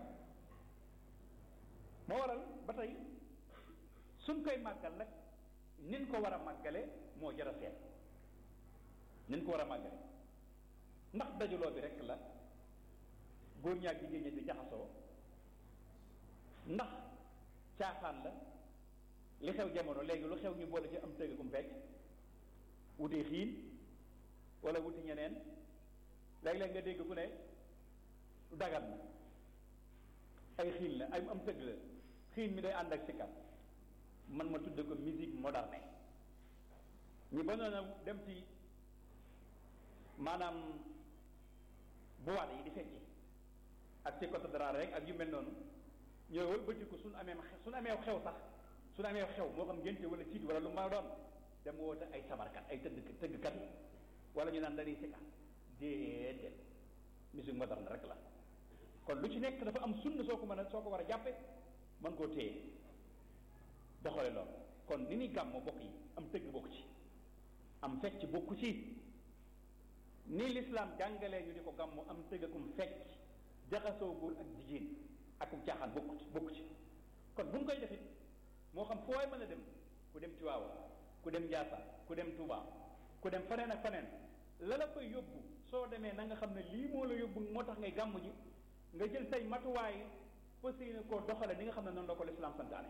moo waral ba tey suñ koy màggal nag nin ko war a màggale moo jar a seet nin ko war a màggale ndax dajaloo bi rekk la góor ñaak jigéen ñi di jaxasoo ndax caaxaan la li xew jamono léegi lu xew ñu boole ci am tëgg kum fecc wuti xiin wala wuti ñeneen léeg-léeg nga dégg ku ne dagat na ay xiin la ay am tëgg la xiin mi day ànd ak sikkat man ma tudde ko musique moderne ñi ba noona dem ci maanaam boîte yi di fecci ak ci côté dara rek ak yu mel noonu ñoo wëlbati ko suñu amee suñu amee xew sax suñu amee xew moo xam ngénte wala ciit wala lu ma doon dem woote ay sabarkat ay tëgg tëggkat wala ñu naan dañuy sikkat déedéet musique moderne rek la kon lu ci nekk dafa am sunna soo ko mën a soo ko war a jàppe mën koo téye doxale loolu kon ni ni gàmmoo bokk yi am tëgg bokk ci am fecc bokku ci ni lislaam jàngalee ñu di ko gàmmu am tëggakum fecc jaxasoo góor ak jigéen akum caaxaan bokku ci bokku ci kon bu ñu koy defit moo xam foo waay mën a dem ku dem Tiwaawan ku dem Njaasaan ku dem Tuubaa ku dem faneen ak faneen la la koy yóbbu soo demee na nga xam ne lii moo la yóbbu moo tax ngay gàmmu ji nga jël say matuwaay fas yéene koo doxale ni nga xam ne noonu la ko lislaam santaane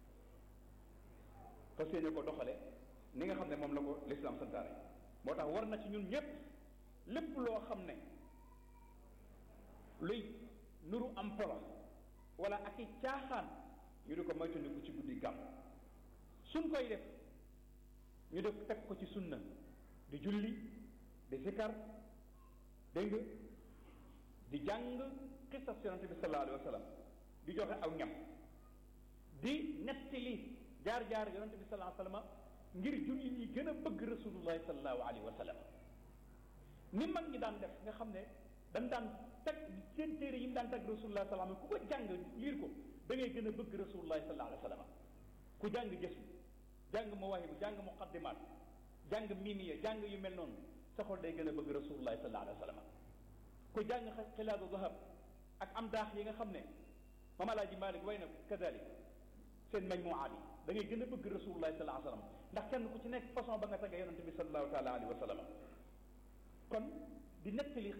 fas yéene koo doxale ni nga xam ne moom la ko lislaam santaane moo tax war na ci ñun ñépp lépp loo xam ne luy nuru am polo wala ak i caaxaan ñu di ko moytandiku ci guddi gàmm suñ koy def ñu def teg ko ci sunna di julli di sikar dégg nga di jàng xisas yonante bi sallallahu alayhi wa sallam di joxe aw ñam di nettali jaar-jaar yonante bi sallallahu alayhi wa sallam ngir julli yi gën a bëgg rasulullahi sallallahu alayhi wa sallam ni mag ñi daan def nga xam ne dañ daan teg seen téere yi mu daan teg rasulullahi sallallahu alayhi wa sallam ku ko jàng liir ko da ngay gën a bëgg rasulullahi sallallahu alayhi wa sallam ku jàng gës bi jàng mawaahibu jàng muqaddimaat jàng mimiya jàng yu mel noonu sa xol day gën a bëgg rasulullahi sallallahu alayhi wa sallam ku jàng xilaadu zahab ak am daax yi nga xam ne Maam Alaaji Maalik way na kadalik seen majmuwaa bi da ngay gën a bëgg rasulullahi sallallahu alayhi wa sallam ndax kenn ku ci nekk façon ba nga tagga yonente bi sallallahu taala alayhi wa sallam kon di nettali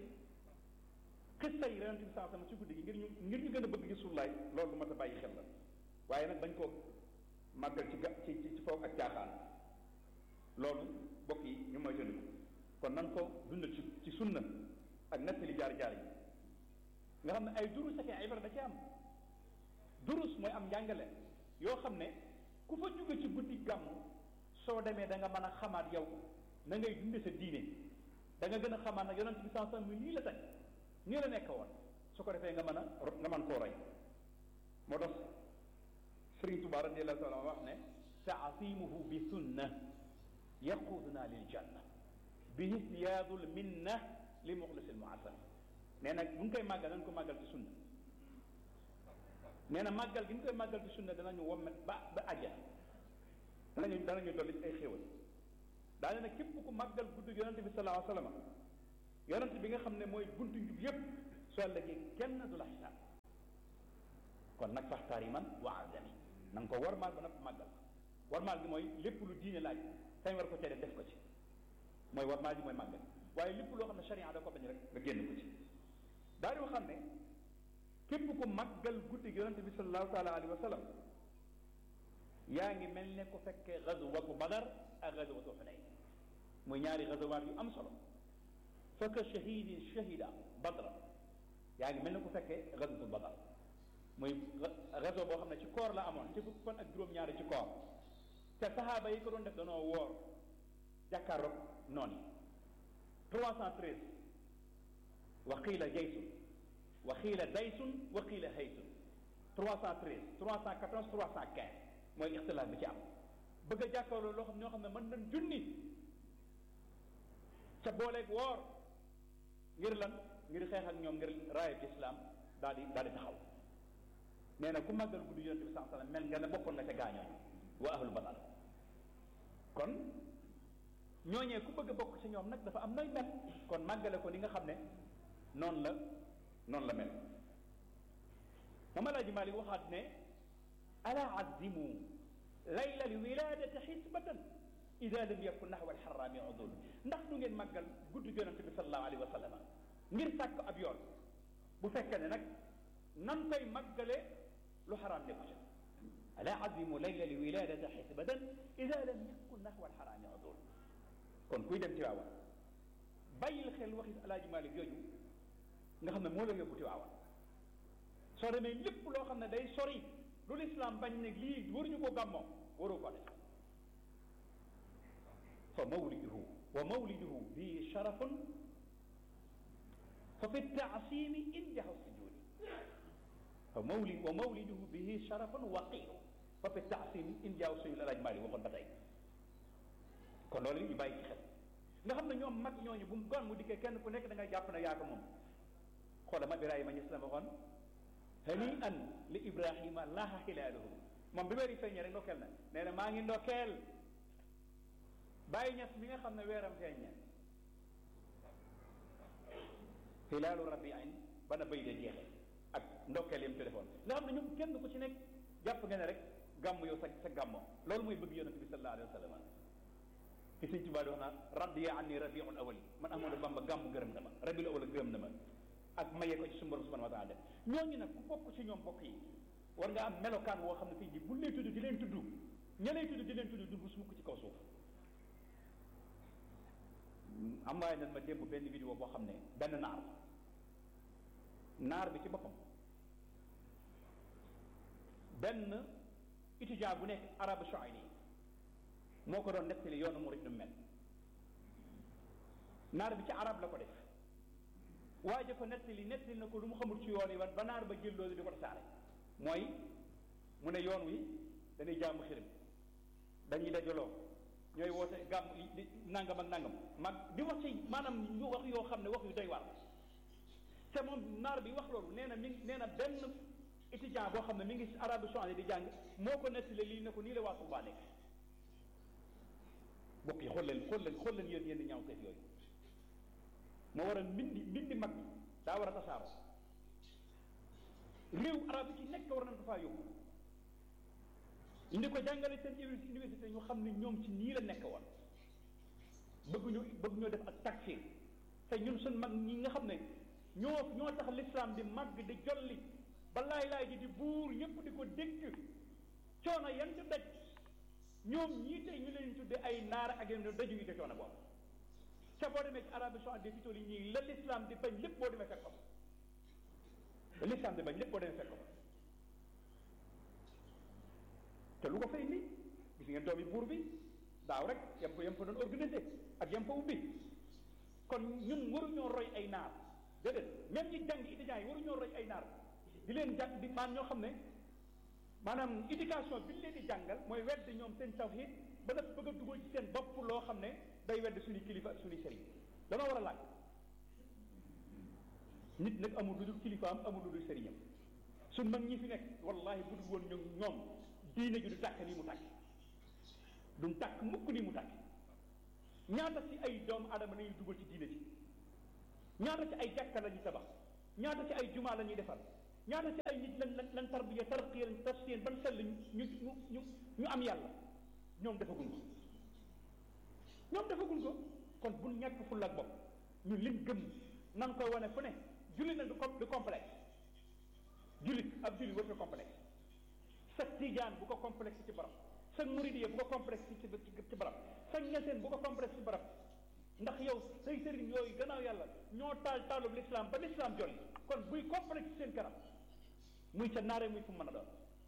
xissa yi yonente bi sallallahu alayhi wa sallam ci guddi gi ngir ñu ngir ñu gën a bëgg rasulullahi loolu lu mat a bàyyi xel la waaye nag bañ koo màggal ci ga ci ci foog ak caaxaan loolu bokk yi ñu mooy tëndiku kon nan ko dundal ci ci sunna ak nettali jaar-jaar yi nga xam ne ay durus ak ay ibra da ci am durus mooy am njàngale yoo xam ne ku fa jóge ci guddi gàmm soo demee da nga mën a xamaat yow na ngay dunde sa diine da nga gën a xamaat nag yonent bi sans sans mi nii la teg nii la nekk woon su ko defee nga mën a nga mën koo roy moo tax Sëriñ Tuubaa radiyallahu taala wax ne taasimuhu bi sunna yaquduna lil janna bihi siyaadul minna li muxlisil muasam nee na bu ñu koy màggal nañ ko màggal ci sunna nee na màggal gi ñu koy màggal ci sunna danañu wommet ba ba àjjana danañu danañu dolli ci ay xéewal daane nag képp ku màggal guddi yonente bi sallallahu alayhi wa sallam yonente bi nga xam ne mooy buntu njub yépp soo ëllëgee kenn du la xisaab kon nag faxtaar yi man wa azami na nga ko warmaal ba nag màggal warmaal gi mooy lépp lu diine laaj sañ war ko cee def def ko ci mooy warmaal gi mooy màggal waaye lépp loo xam ne charia da ko bañ rek nga génn ko ci daal di waxam ne képp ku màggal guddi gi yonente bi sallallahu taala alayhi wa sallam yaa ngi mel ne ku fekkee gazwatu badar ak gazwatu xunayn muy ñaari gazawaat yu am solo fekk shahidin shahida badra yaa ngi mel ne ku fekkee gazwatu badar muy gazo boo xam ne ci koor la amoon ci fukki fan ak juróom-ñaari ci koor te saxaaba yi ko doon def danoo woor jàkkaarloog noonu yi 313 wa qiila jaysun wa qiila daysun wa qiila haysun 313 314 315 mooy ixtilaaf bi ci am bëgg a jàkkaarloo loo xam ñoo xam ne mën nañ junni ca booleeg woor ngir lan ngir xeex ak ñoom ngir raayab islam daal di daal di taxaw nee na ku màggal guddi yonente bi saa sallam mel nga ne bokkoon nga ca gaañooñ wa ahlu badar kon ñooñee ku bëgg a bokk ci ñoom nag dafa am nooy mel kon màggale ko ni nga xam ne noonu la noonu la mel mama laaji Maalik waxaat ne ala azimu layla alwiladati xisbatan ida lam yakun naxwa alxarami udul ndax du ngeen màggal guddi yonente bi salallahu alayhi wa sallam ngir sàkk ab yoon bu fekkee ne nag nan koy màggale lu xaraam nekku ca ala azimu layla alwiladati xisbatan ida lam yakun naxwa alxarami udul kon kuy dem Tiwaawan bàyyil xel waxi alaaji Maalik jooju nga xam ne moo la yóbbu Tiwaawan soo demee lépp loo xam ne day sori lu lislaam bañ ne lii waruñu ko gàmmoo waroo ko def fa mawliduhu wa mawliduhu bi sharafun fa fi taasimi injahu sujudi fa mawlid wa mawliduhu bihi sharafun waqiru fa fi taasimi injahu sujudi alaaj Maalik waxoon ba tey kon loolu ñu bàyyi ci xel nga xam ne ñoom mag ñooñu bu mu gon mu dikkee kenn ku nekk da ngay jàpp ne yaa ko moom xoola ma Ibrahima ñis la waxoon hani an li ibrahima laaha xilaaluhu moom bi weeri feeñee rek ndokkeel na nee na maa ngi ndokkeel bàyyi ñes mi nga xam ne weeram feeñe xilaalu rabiin ba na bay de jeexee ak ndokkeel yam téléphone nga xam ne ñoom kenn ku ci nekk jàpp nga ne rek gàmm yow sa sa gàmmo loolu mooy bëgg yonente bi sallallahu alayhi wa sallam ci sëñ Tuubaa di wax naan radiya anni rabiul awali man Ahmadu Bamba gàmm gërëm na ma rabiul awal gërëm na ma ak maye ko ci suñu borom subhanahu wa taala def ñooñu nag ku bokk ci ñoom bokk yi war nga am melokaan woo xam ne tey jii bu lay tudd di leen tudd ña lay tudd di leen tudd dund su mukk ci kaw suuf am waaye nan ma démb benn vidéo boo xam ne benn naar naar bi ci boppam benn étudiant bu nekk arabe saoudi moo ko doon nettali yoonu murid nu mel naar bi ci arab la ko def waaye ko nettali nettali na ko lu mu xamul ci yoon yi wan ba naar ba jël loolu di ko tasaare mooy mu ne yoon wi dañuy jaamu xirim dañuy dajaloo ñooy woote gàmm di nangam ak nangam mag di wax ci maanaam ñu wax yoo xam ne wax yu doy waar te moom naar bi wax loolu nee na mi nee na benn étudiant boo xam ne mi ngi arabe saoudi di jàng moo ko nettali lii ne ko nii la waa Tuubaa nekk bokk yi xool leen xool leen xool leen yéen yéen ñaaw teef yooyu moo war a mbindi mbindi mag bi daa war a tasaaroo réew arab yi ci nekk war nañ ko faa yóbbu indi ko jàngale seen université ñu xam ne ñoom ci nii la nekk woon bëgg ñu bëgg ñoo def ak takfir te ñun suñ mag ñi nga xam ne ñoo ñoo tax l'islam di màgg di jolli ba laay laay ji di buur ñëpp di ko dégg coono yan ci daj ñoom ñii tey ñu leen tudde ay naara ak yeneen daju ñu te coono boobu ca boo demee ci Arabie Saoudite fi tool yi ñii la l'islam di bañ lépp boo demee fekk ko la l'islam di bañ lépp boo demee fekk ko te lu ko fay ni gis ngeen doomi buur bi daaw rek yam fa yam fa doon organisé ak yam fa ubbi kon ñun waruñoo roy ay naar déedéet même ñi jàng étudiants yi waruñoo roy ay naar di leen jàng di maan ñoo xam ne maanaam éducation bi ñu leen di jàngal mooy wedd ñoom seen tawhid ba def bëgg a dugal ci seen bopp loo xam ne day wedd suñu kilifa ak suñu sëriñ danoo war a laaj nit nag amul lu dul kilifaam amul lu dul sëriñam suñ mag ñi fi nekk wallahi bu dul woon ñoom ñoom diine ji du tàkk nii mu tàkk duñ tàkk mukk nii mu tàkk ñaata ci ay doomu adama nañuy dugal ci diine ji ñaata ci ay jàkka la ñuy tabax ñaata ci ay jumaa la ñuy defar ñaata ci ay nit lan lan lan tarbiya tarqiya lan tasfiyan ban sell ñu ñu ñu ñu am yàlla ñoom defaguñ ko ñoom defaguñ ko kon buñ ñàkk fulla ak bopp ñu lim gëm nan koy wane fu ne jullit nag du com du complexe jullit ab jullit warut a complexe sa tijaan bu ko complexe ci barab sa muridiya bu ko complexe ci ci ci barab sa ñeseen bu ko complexe ci barab ndax yow say sëriñ yooyu gannaaw yàlla ñoo taal taalub l'islam ba l'islam jolli kon buy complexe ci seen kanam muy ca naare muy fu mën a doon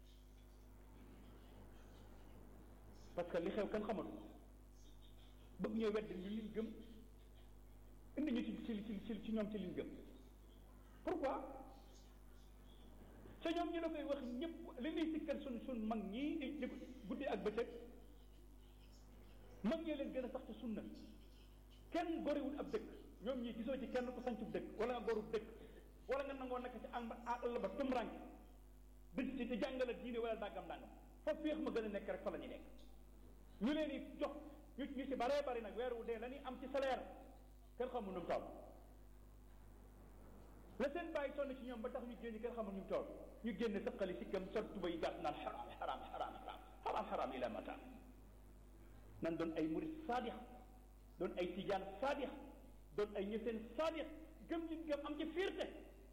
parce que li xew kenn xamatu bëgg ñoo wedd ñu liñ gëm indi ñu ci ci ci ci ñoom ci liñ gëm pourquoi te ñoom ñu la koy wax ñëpp li ñuy sikkal sun sun mag ñii di di guddi ak bëccëg mag ñee leen gën a sax ci sunna kenn goriwul ab dëkk ñoom ñii gisoo ci kenn ku sancub dëkk wala nga gorub dëkk wala nga nangoo nekk ci ànd àll ba tumrank dëkk ci te jàngale diine wala dàggam dàngam foofu féex ma gën a nekk rek fa la ñu nekk ñu leen di jox ñu ñu ci baree bari nag weer wu dee la ñuy am ci salaire kenn xamul nu mu toll la seen bàyyi sonn ci ñoom ba tax ñu génn kenn xamul nu mu toll ñu génn sëqali si kam sol tuba yi gàtt naan xaraam xaraam xaraam xaraam xaraam xaraam ila mata nan doon ay murid saadix doon ay tijaan saadix doon ay ñeseen saadix gëm liñ gëm am ci fierté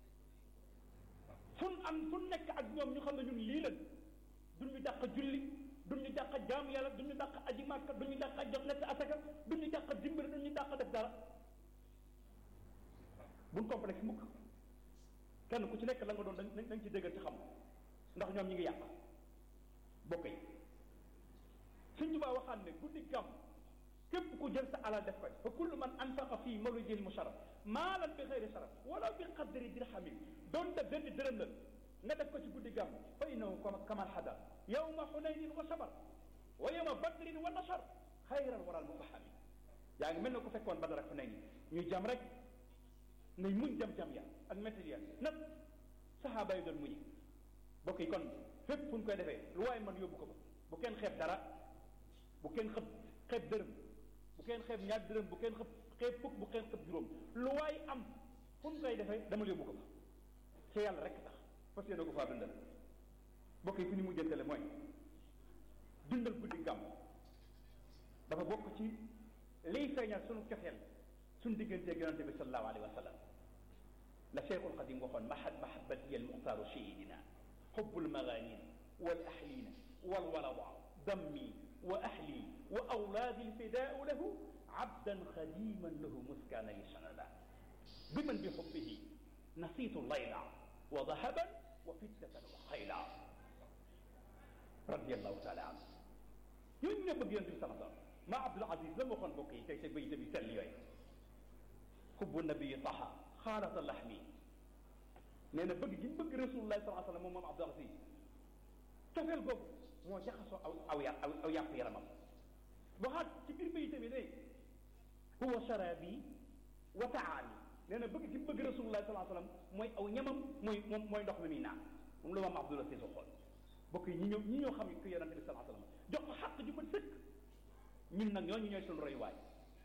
fun am fun nekk ak ñoom ñu xam ne ñun lii lan duñ ñu dàq julli duñ ñu dàq jaam yàlla duñ ñu dàq aji màkka duñ ñu dàq jox nekk asaka duñ ñu dàq dimbali duñ ñu dàq def dara buñ complexe mukk kenn ku ci nekk la nga doon dañ dañ ci dëggal ci xam ndax ñoom ñi ngi yàq bokk yi suñ tubaa waxaan ne guddi gàmm képp ku jël sa alal def ko fa kullu man anfaqa fii mawlidil musharraf maalan bi xeyri sharaf wala bi qadri dirhamin doonte benn dërëm la nga def ko ci guddi gàmm fa innahu kaman hadar yawma xunaynin wa sabar wa yawma badrin wa nasar xayran waral mufahami yaa ngi mel ne ko fekkoon badar ak xunayni ñuy jam rek ngay muñ jam-jam ya ak métti ya nag saxaaba yi doon muñi bokk yi kon fépp fu ñu koy defee lu waaye man yóbbu ko ba bu kenn xeeb dara bu kenn xëb xeeb dërëm bu kenn xeeb ñaar dërëm bu kenn xëb xeeb fukk bu kenn xëb juróom lu waay am fu ñu koy defee dama yóbbu ko ba ci yàlla rek tax fas yéene ko faa dundal bokk yi fi ñu mujjantale mooy dundal guddi gàmm dafa bokk ci liy feeñal sunu cofeel suñ digganteeg yonente bi sallallahu alayhi wa sallam la cheikhul qadim waxoon mahad mahabati al muxtaaru sayidina xubbul maganin wal ahlina wal walada dammi wa ahli wa awlaadi lfidaau lahu abdan xadiman lahu muskaana li sanada biman bi xubbihi nasiitu layla wa dahaban wa fiddatan wa xayla radiallahu taala anhu ñooñu ñoo bëgg yonente bi sallallahu alayhi wa sallam ma abdul aziz la waxoon mbokk yi tey sa bayta bi sell yooyu xubbu nabii taha xaalata laxmi nee na bëgg gi mu bëgg rasulullah sallallahu alayhi wa sallam moom moom Abdul Aziz cofeel googu moo jaxasoo aw aw yà aw yàpp yaramam waxaat ci biir bayit bi day huwa sharabi wa taami nee na bëgg gi mu bëgg rasulullah sallallahu alayhi wa sallam mooy aw ñamam mooy moom mooy ndox mi muy naan moom la moom Abdul Aziz waxoon bokk yi ñi ñëw ñi ñoo xam ne ku yonente bi sallallahu alayhi wa sallam jox ko xàq ju ko sëkk ñun nag ñooñu ñooy suñu royuwaay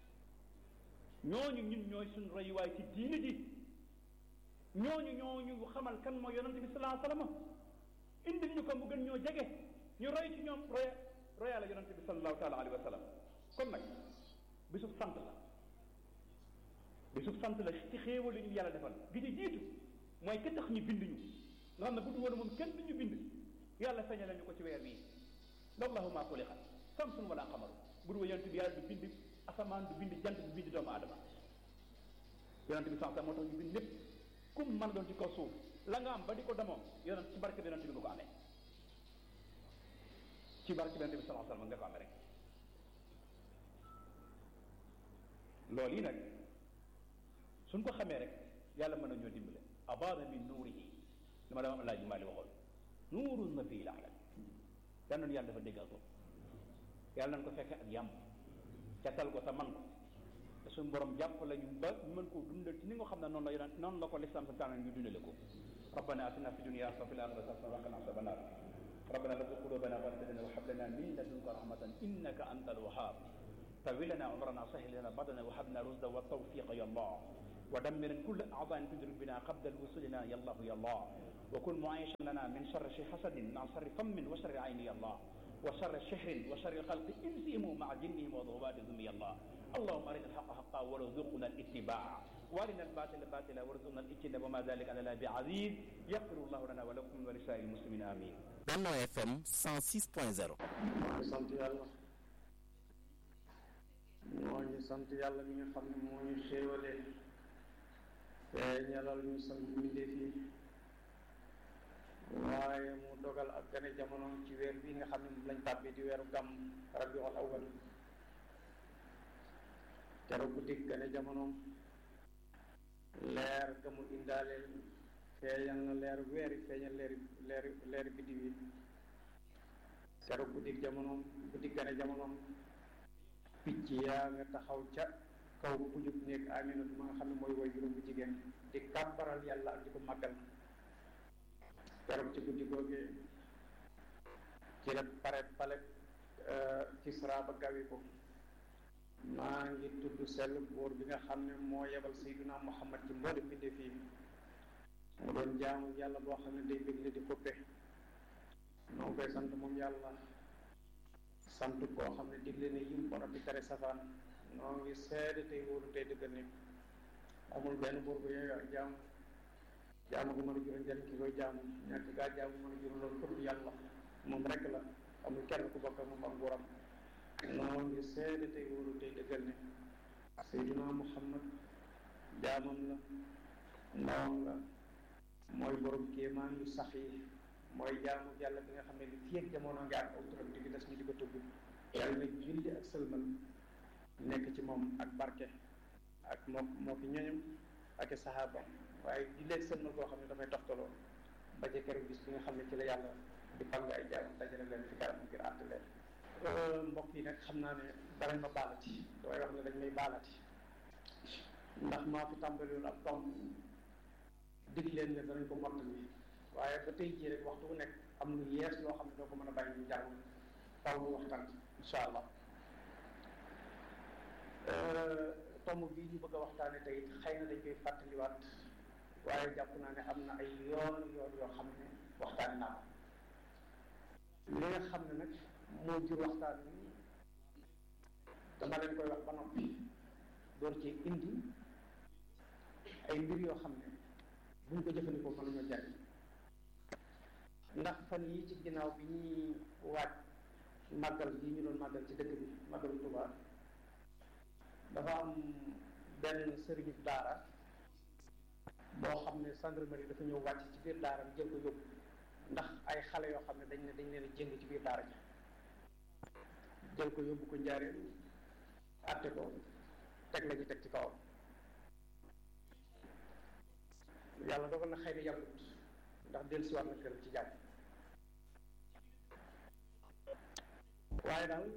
ñooñu ñun ñooy suñu royuwaay ci diine ji ñooñu ñooñu xamal kan mooy yonente bi salaa sallam indil ñu ko mu gën ñoo jege ñu roy ci ñoom roya roya la yonente bi salallahu taala alayhi wa sallam kon nag bisub sant la bisub sant la ci xéewal li ñu yàlla defal gi ci jiitu mooy ka tax ñu bind ñu nga xam ne bu du woon moom kenn du ñu bind yàlla feeñale ñu ko ci weer bii wallahu ma xuliqat samsun wala xamaru bu du woon yonente bi yàlla du bind asamaan du bind jant du bind doomu aadama yonente bi sax moo tax ñu bind lépp kum mën a doon ci kaw suuf la nga am ba di ko demoo yonent ci barke bi yonente bi nga ko amee ci barke bi yonente bi sallallahu alayhi wasallam nga ko amee rek loolu yi nag suñ ko xamee rek yàlla mën na ñoo dimbale abana min nuurihi li ma dama laaj maali waxoon nuurun ma fii laalam yal nañu yàlla dafa déggal ko yàlla nañ ko fekke ak yàmm catal ko te man ko te suñu borom jàpp la ñu ba ñu mën koo dundal ci ni nga xam ne noonu la yonent noonu la ko lislam sa taana ñu dundale ko rabbana atina fi dunya hasanatan wa fil akhirati hasanatan wa qina adhaban nar ربنا لا تزغ قلوبنا بعد إذ هديتنا وهب لنا من لدنك رحمة إنك أنت الوهاب طول لنا عمرنا سهل لنا بدنا وهب لنا رشدا والتوفيق يا الله ودمر كل أعضاء تدرك بنا قبل وصولنا يا الله يا الله وكن معيشا لنا من شر حسد مع شر فم وشر عين يا الله وشر شهر وشر الخلق إنسهم مع جنهم وضغواتهم يا الله اللهم أرنا الحق حقا وارزقنا الاتباع وارنا الباطل باطلا وارزقنا الاجتناب وما ذلك على الله بعزيز يغفر الله لنا ولكم ولسائر المسلمين آمين Benno FM 106.0 moo ngi sant yàlla moo ngi sant yàlla mi nga xam ne moo ñu xéewalee te ñalal ñu sant mbindeef yi waaye mu dogal ak gane jamono ci weer bi nga xam ne moom lañ tàbbi di weeru gàmm rabiul awal keroog guddi gane jamonoom leer ga mu indaaleel feeñal na leer weer yi feeñal leeri leeri leeri biddiw yi keroog guddi jamonoom guddi gane jamonoom picc yaa nga taxaw ca kaw pujub néeg aminatu ma nga xam ne mooy woy juróom bu jigéen di kàbbaral yàlla ak di ko màggal keroog ci guddi googee ci la pare pale Kisra ba gawi ko maa ngi tudd sell buur bi nga xam ne moo yebal Seydina Muhammad ci mboolem mbindeef yi mu doon jaamu yàlla boo xam ne day bégle di xuppe noo koy sant moom yàlla sant koo xam ne digle ne yim borom bi tere safaan noo ngi seede tey wóolu tey dëggal ni amul benn buur bu yooyu ak jaamu jaamu gu mën a jural njëriñ ki koy jaamu ñàkk gaa jaamu mën a jural loolu pour yàlla moom rek la amul kenn ku bokk moom ak nguuram noo ngi seede tey wóolu tey dëggal ni Seydina Muhammad jaamam la ndawam la mooy borom kéemaan yu sax yi mooy jaamu yàlla bi nga xam ne li fii ak jamono nga am aw turam di des ñu di ko tudd yàlla nag julli ak sëlmal nekk ci moom ak barke ak moo moo ki ñoñam ak i sahaaba waaye julli ak sëlmal koo xam ne dafay toftaloo ba ca keroog bis bi nga xam ne ci la yàlla di fang ay jaam dajale leen fi kanam ngir àtte leen mbokk yi nag xam naa ne danañ ma baalati damay wax ne dañ may baalati ndax maa fi tàmbaliwoon ab tomb dig leen ne danañ ko mottali waaye ba tey jii rek waxtu bu nekk am lu yees loo xam ne doo ko mën a bàyyi ñu jàng taw ñu waxtaan incha allah tomb bii ñu bëgg a waxtaane tey xëy na dañ koy fàttaliwaat waaye jàpp naa ne am na ay yoon yoon yoo xam ne waxtaane naa ko li nga xam ne nag moo jur waxtaan wi dama leen koy wax ba noppi door ci indi ay mbir yoo xam ne buñ ko jëfandikoo mën nañoo jariñ ndax fan yi ci ginnaaw bi ñuy waaj màggal gi ñu doon màggal ci dëkk bi màggalu Tuubaa dafa am benn sëriñu daara boo xam ne gendarmerie dafa ñëw wàcc ci biir daara bi jël ko yóbbu ndax ay xale yoo xam ne dañ ne dañ leen a jëng ci biir daara ji jël ko yóbbu ko njaareen àtte ko teg la ñu teg ci kawam yàlla dogal na xëy na yàggut ndax dellusiwaat na këram ci jàmm waaye daal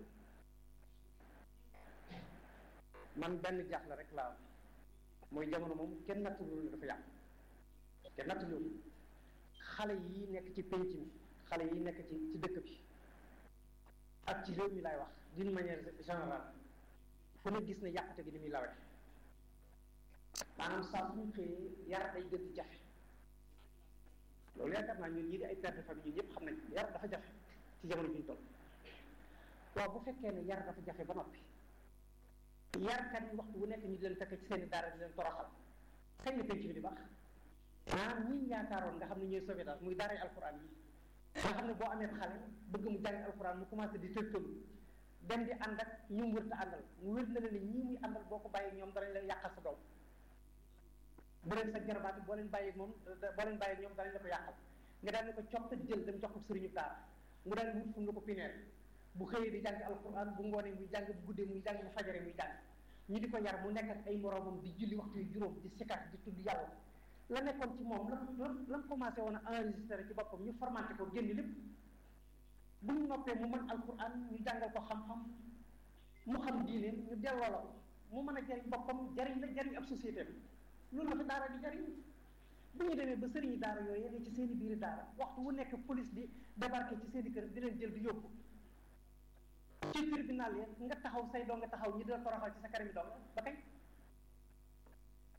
man benn jaaxle rek laa am mooy jamono moom kenn nattalu ne dafa yàq kenn nattalu xale yi nekk ci penc mi xale yi nekk ci ci dëkk bi ak ci réew mi laay wax d'une manière générale fu na gis ne yàqute gi ni muy lawee maanaam saa suñu xëyee yar day gën di jafe loolu yaakaar naa ñun ñii di ay père de famille ñun ñëpp xam nañ yar dafa jafe ci jamono bi ñu toll waaw bu fekkee ne yar dafa jafe ba noppi yarkat yi waxtu bu nekk ñu di leen fekk ci seen i daara di leen toroxal kañ la penc bi di baax maanaam ñi yaakaaroon nga xam ne ñooy sauvetage muy daaray alxuraan yi nga xam ne boo amee xale bëgg mu jàng alxuraan mu commencé di tërtalu dem di ànd ak ñu mu wërta àndal mu wér na ne ñii muy àndal boo ko bàyyi ñoom danañ la yàqal sa doom bu leen sa jarbaati boo leen bàyyi moom boo leen bàyyi ñoom danañ la ko yàqal nga daal ne ko coppat jël dem jox ko sëriñu daara mu daal wut fu mu la ko pineer bu xëyee di jàng alquran bu ngoonee muy jàng bu guddee muy jàng bu fajare muy jàng ñu di ko yar mu nekk ak ay moroomam di julli waxtu yu juróom di sikkat di tudd yàlla la nekkoon ci moom lan lan lan commencé woon a enregistré ci boppam ñu formanté ko génn lépp bu ñu noppee mu mën alquran ñu jàngal ko xam-xam mu xam diine ñu delloo la ko mu mën a jariñ boppam jariñ la jariñ ab société bi loolu la fi daara di jariñ bu ñu demee ba sëriñi daara yooyu ne ci seen i biiri daara waxtu wu nekk police di débarqué ci seen i kër di leen jël di yóbbu ci tribunal yi nga taxaw say doo nga taxaw ñi dina toroxal ci sa kanami doom ba kañ te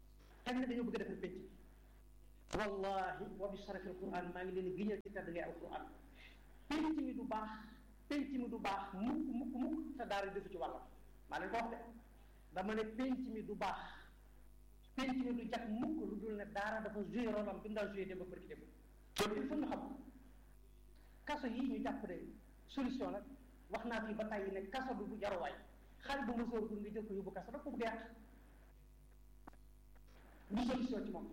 kañ la dañoo bëgg a defar pénc wallahi wa bi sharafi alquran maa ngi leen di giñal ci tedd ngay alquran pénc mi du baax pénc mi du baax mukk mukk mukk te daara defu ci wàllam maa leen ko wax de dama ne pénc mi du baax pénc mi du jag mukk lu dul ne daara dafa joué rôle am bi mu daan joué dem ba bërki dem loolu il faut ñu xam kaso yi ñu jàpp de solution nag wax naa fii ba tàyyi ne kaso du bu jaruwaay xale bu mësoor gur nga jël ko yóbbu kaso da ko bëgg yàq du solution ci moom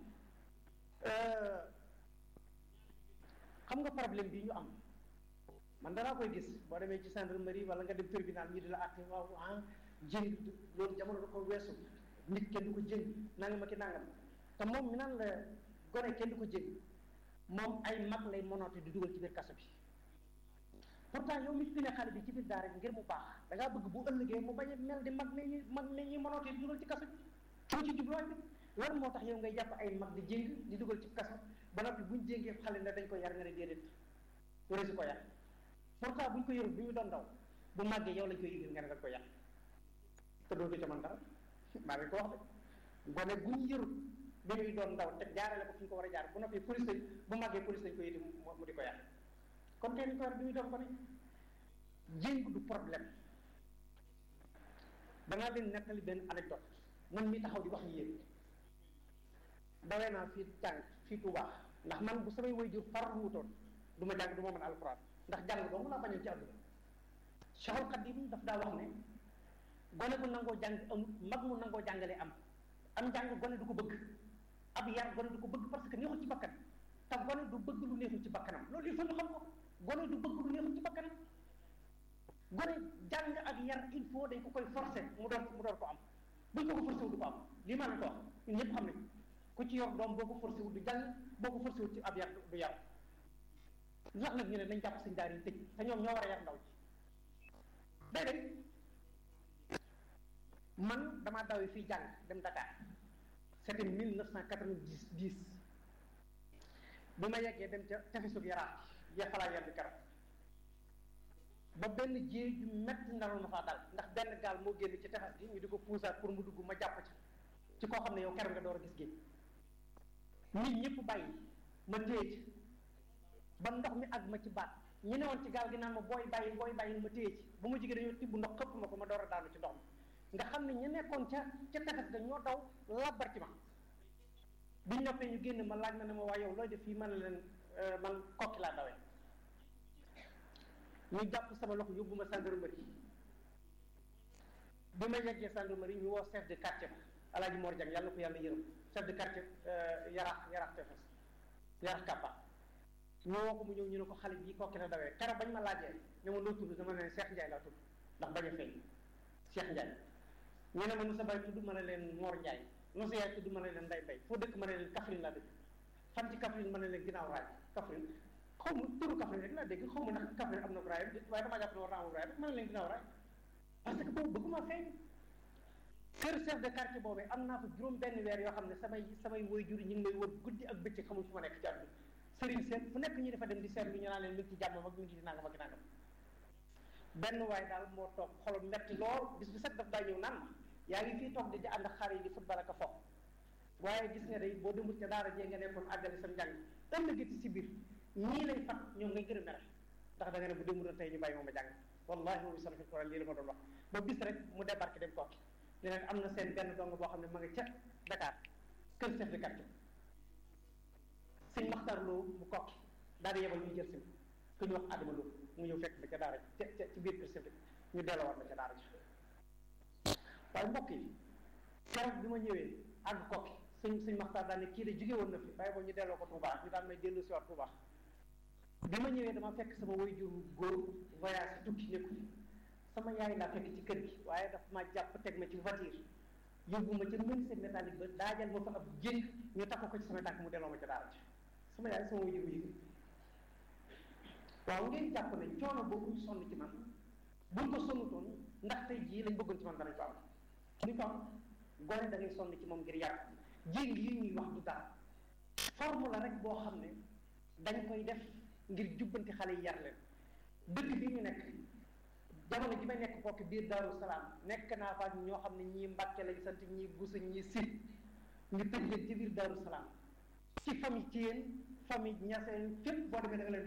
xam nga problème bi ñu am man danaa koy gis boo demee ci gendarmerie wala nga dem tribunal ñi di la àtte waaw ah jëng loolu jamono da ko weesu nit kenn du ko jëng nangam ak i nangam te moom mi naan la gone kenn du ko jëng moom ay mag lay monoote di dugal ci biir kaso bi pourtant yow mi fi ne xale bi ci biir daara ngir mu baax da ngaa bëgg bu ëllëgee mu bañ a mel di mag ne ñi mag ne ñi monoote di dugal ci kaso bi foo ci jubluwaay bi lan moo tax yow ngay jàpp ay mag di jéng di dugal ci kaso ba noppi buñ jéngee xale ne dañ ko yar nga ne déedéet wala si ko yar pourtant buñ ko yorul bu ñu doon daw bu màggee yow lañ koy yëgal nga ne dañ ko yar te doo ci man dara maa ngi ko wax de gone bu ñu yorul bi ñuy doon ndaw te jaarale ko fi ñu ko war a jaar bu noppi police lañ bu màggee police lañ ko yëti mu di ko yar kon tey ni ko war bi muy doon ko ne jéng du problème danaa leen nettali benn anecdote man mi taxaw di wax yéen dawee naa fii jàng fii Tuubaa ndax man bu samay waajur farlu wutoon du ma jàng du ma mën alxuraan ndax jàng dong laa bañoon ci àdduna Cheikhul Khadim daf daa wax ne gone bu nangoo jàng amul mag mu nangoo jàngale am am jàng gone du ko bëgg ab yar gone du ko bëgg parce que neexul ci bakkan te gone du bëgg lu neexul ci bakkanam loolu il faut ñu xam ko gone du bëgg lu neexul ci bakkanam gone jàng ak yar il faut dañ ko koy forcer mu doon mu doon ko am buñ ko ko forcé wu du ko am lii maa leen ko wax ñun ñëpp xam nañ ku ci yor doom boo ko forcé wu du jàng boo ko forcé wu ci ab yar du yar ndax nag ñu ne nañ jàpp suñ daar yi tëj te ñoom ñoo war a yar ndaw ci déedéet man damaa dawee fii jàng dem Dakar c'était mille neuf cent quatre-vingt-dix dix bi ma yeggee dem ca tefesug yaraax ya falaa yar bi keroog ba benn jéey ju metti ndaroon ma faa dal ndax benn gaal moo génn ci tefes gi ñu di ko puusaat pour mu dugg ma jàpp ci ci koo xam ne yow keroog nga door a gis géej nit ñëpp bàyyi ma téye ci ba ndox mi àgg ma ci baat ñu ne woon ci gaal gi naan ma booy bàyyi booy bàyyi ma téye ci bu ma jigee dañoo tibb ndox xëpp ma ko ma door a daanu ci ndox mi nga xam ne ñu nekkoon ca ca tefes ga ñoo daw labbar ci ma biñ noppee ñu génn ma laaj na ne ma waa yow looy def fii man leen man kokki laa dawee ñu jàpp sama loxo yóbbu ma gendarmerie bi ma yeggee gendarmerie ñu woo chef de quartier ba alaaji Mor Diang yàlla na ko yàlla yërëm chef de quartier yaraax yaraax tefes yaraax kàppa ñu woo ko mu ñëw ñu ne ko xale bii kokki la dawee keroog bañ ma laajee ne ma loo tudd dama ne Cheikh Ndiaye laa tudd ndax bañ a feeñ Cheikh Ndiaye ñu ne ma nu sa bay tudd ma ne leen Mor Ndiaye nu sa yaay tudd ma ne leen Nday Bay foo dëkk ma ne leen Kaffrine laa dëkk fan ci Kaffrine ma ne leen ginnaaw raay Kaffrine xaw ma turu Kaffrine rek laa dégg xaw ma ndax Kaffrine am na ko raay waaye damaa jàpp ne war naa amul raay rek ma ne leen ginnaaw raay parce que boobu bëgguma feeñ kër chef de quartier boobu am naa fa juróom benn weer yoo xam ne samay samay waajur ñu ngi may wër guddi ak bëccëg xamul fu ma nekk ci àdduna sëriñ seet fu nekk ñu dafa dem di seetlu ñu naan leen mi ngi ci jàmm ak mi ngi ci nangam ak nangam benn waaye daal moo toog xolam metti lool bis bu set daf daa ñëw naan ma yaa ngi fii toog di di ànd ak xale yi di football ak a foog waaye gis nga day boo demul ca daara jee nga nekkoon àggale sam njàng ëllëgati si biir ñii lay fat ñoom ngay gën a mere ndax da nga ne bu demul tey ñu bàyyi moom ma jàng wallahi moom sama fi lii la ma doon wax ba bis rek mu débarqué dem kokki ne leen am na seen benn dong boo xam ne ma nga ca Dakar kër chef de quartier sëñ Maxtar Lo mu kokki daal di yebal ñu jël si ku ñu wax Adama Lo mu ñëw fekk ma ca daara ca ca ci biir kër chef de ñu delloowaat ma ca daara ji waaye mbokk yi keroog bi ma ñëwee àgg kokki sëñ sëñ Maxtar daal ne kii de jóge woon na fi bàyyi boo ñu delloo ko Touba ñu daan may dellu si waat Touba bi ma ñëwee dama fekk sama waajur góor voyage tukki nekku fi sama yaay laa fekk ci kër gi waaye daf ma jàpp teg ma ci voiture yóbbu ma ca menuisier métallique ba daajal ma fa ab jëng ñu takk ko ci sama tànk mu delloo ma ca daara ci sama yaay sama waajur bu yëg waaw ngeen jàpp ne coono boobu ñu sonn ci man buñ ko sonnutoon ndax tey jii lañ bëggoon ci man danañ ko am ñu ko am gone da ngay sonn ci moom ngir yàq jéng yi ñuy wax du dara forme la rek boo xam ne dañ koy def ngir jubbanti xale yi yar leen dëkk bi ñu nekk jamono ji may nekk bokk biir Daaru Salaam nekk naa fa ñoo xam ne ñii Mbàkke lañ sant ñii Busa ñii Sil ñu tëj leen ci biir Daaru Salaam ci famille ci yéen famille ñaseen fépp boo demee da nga leen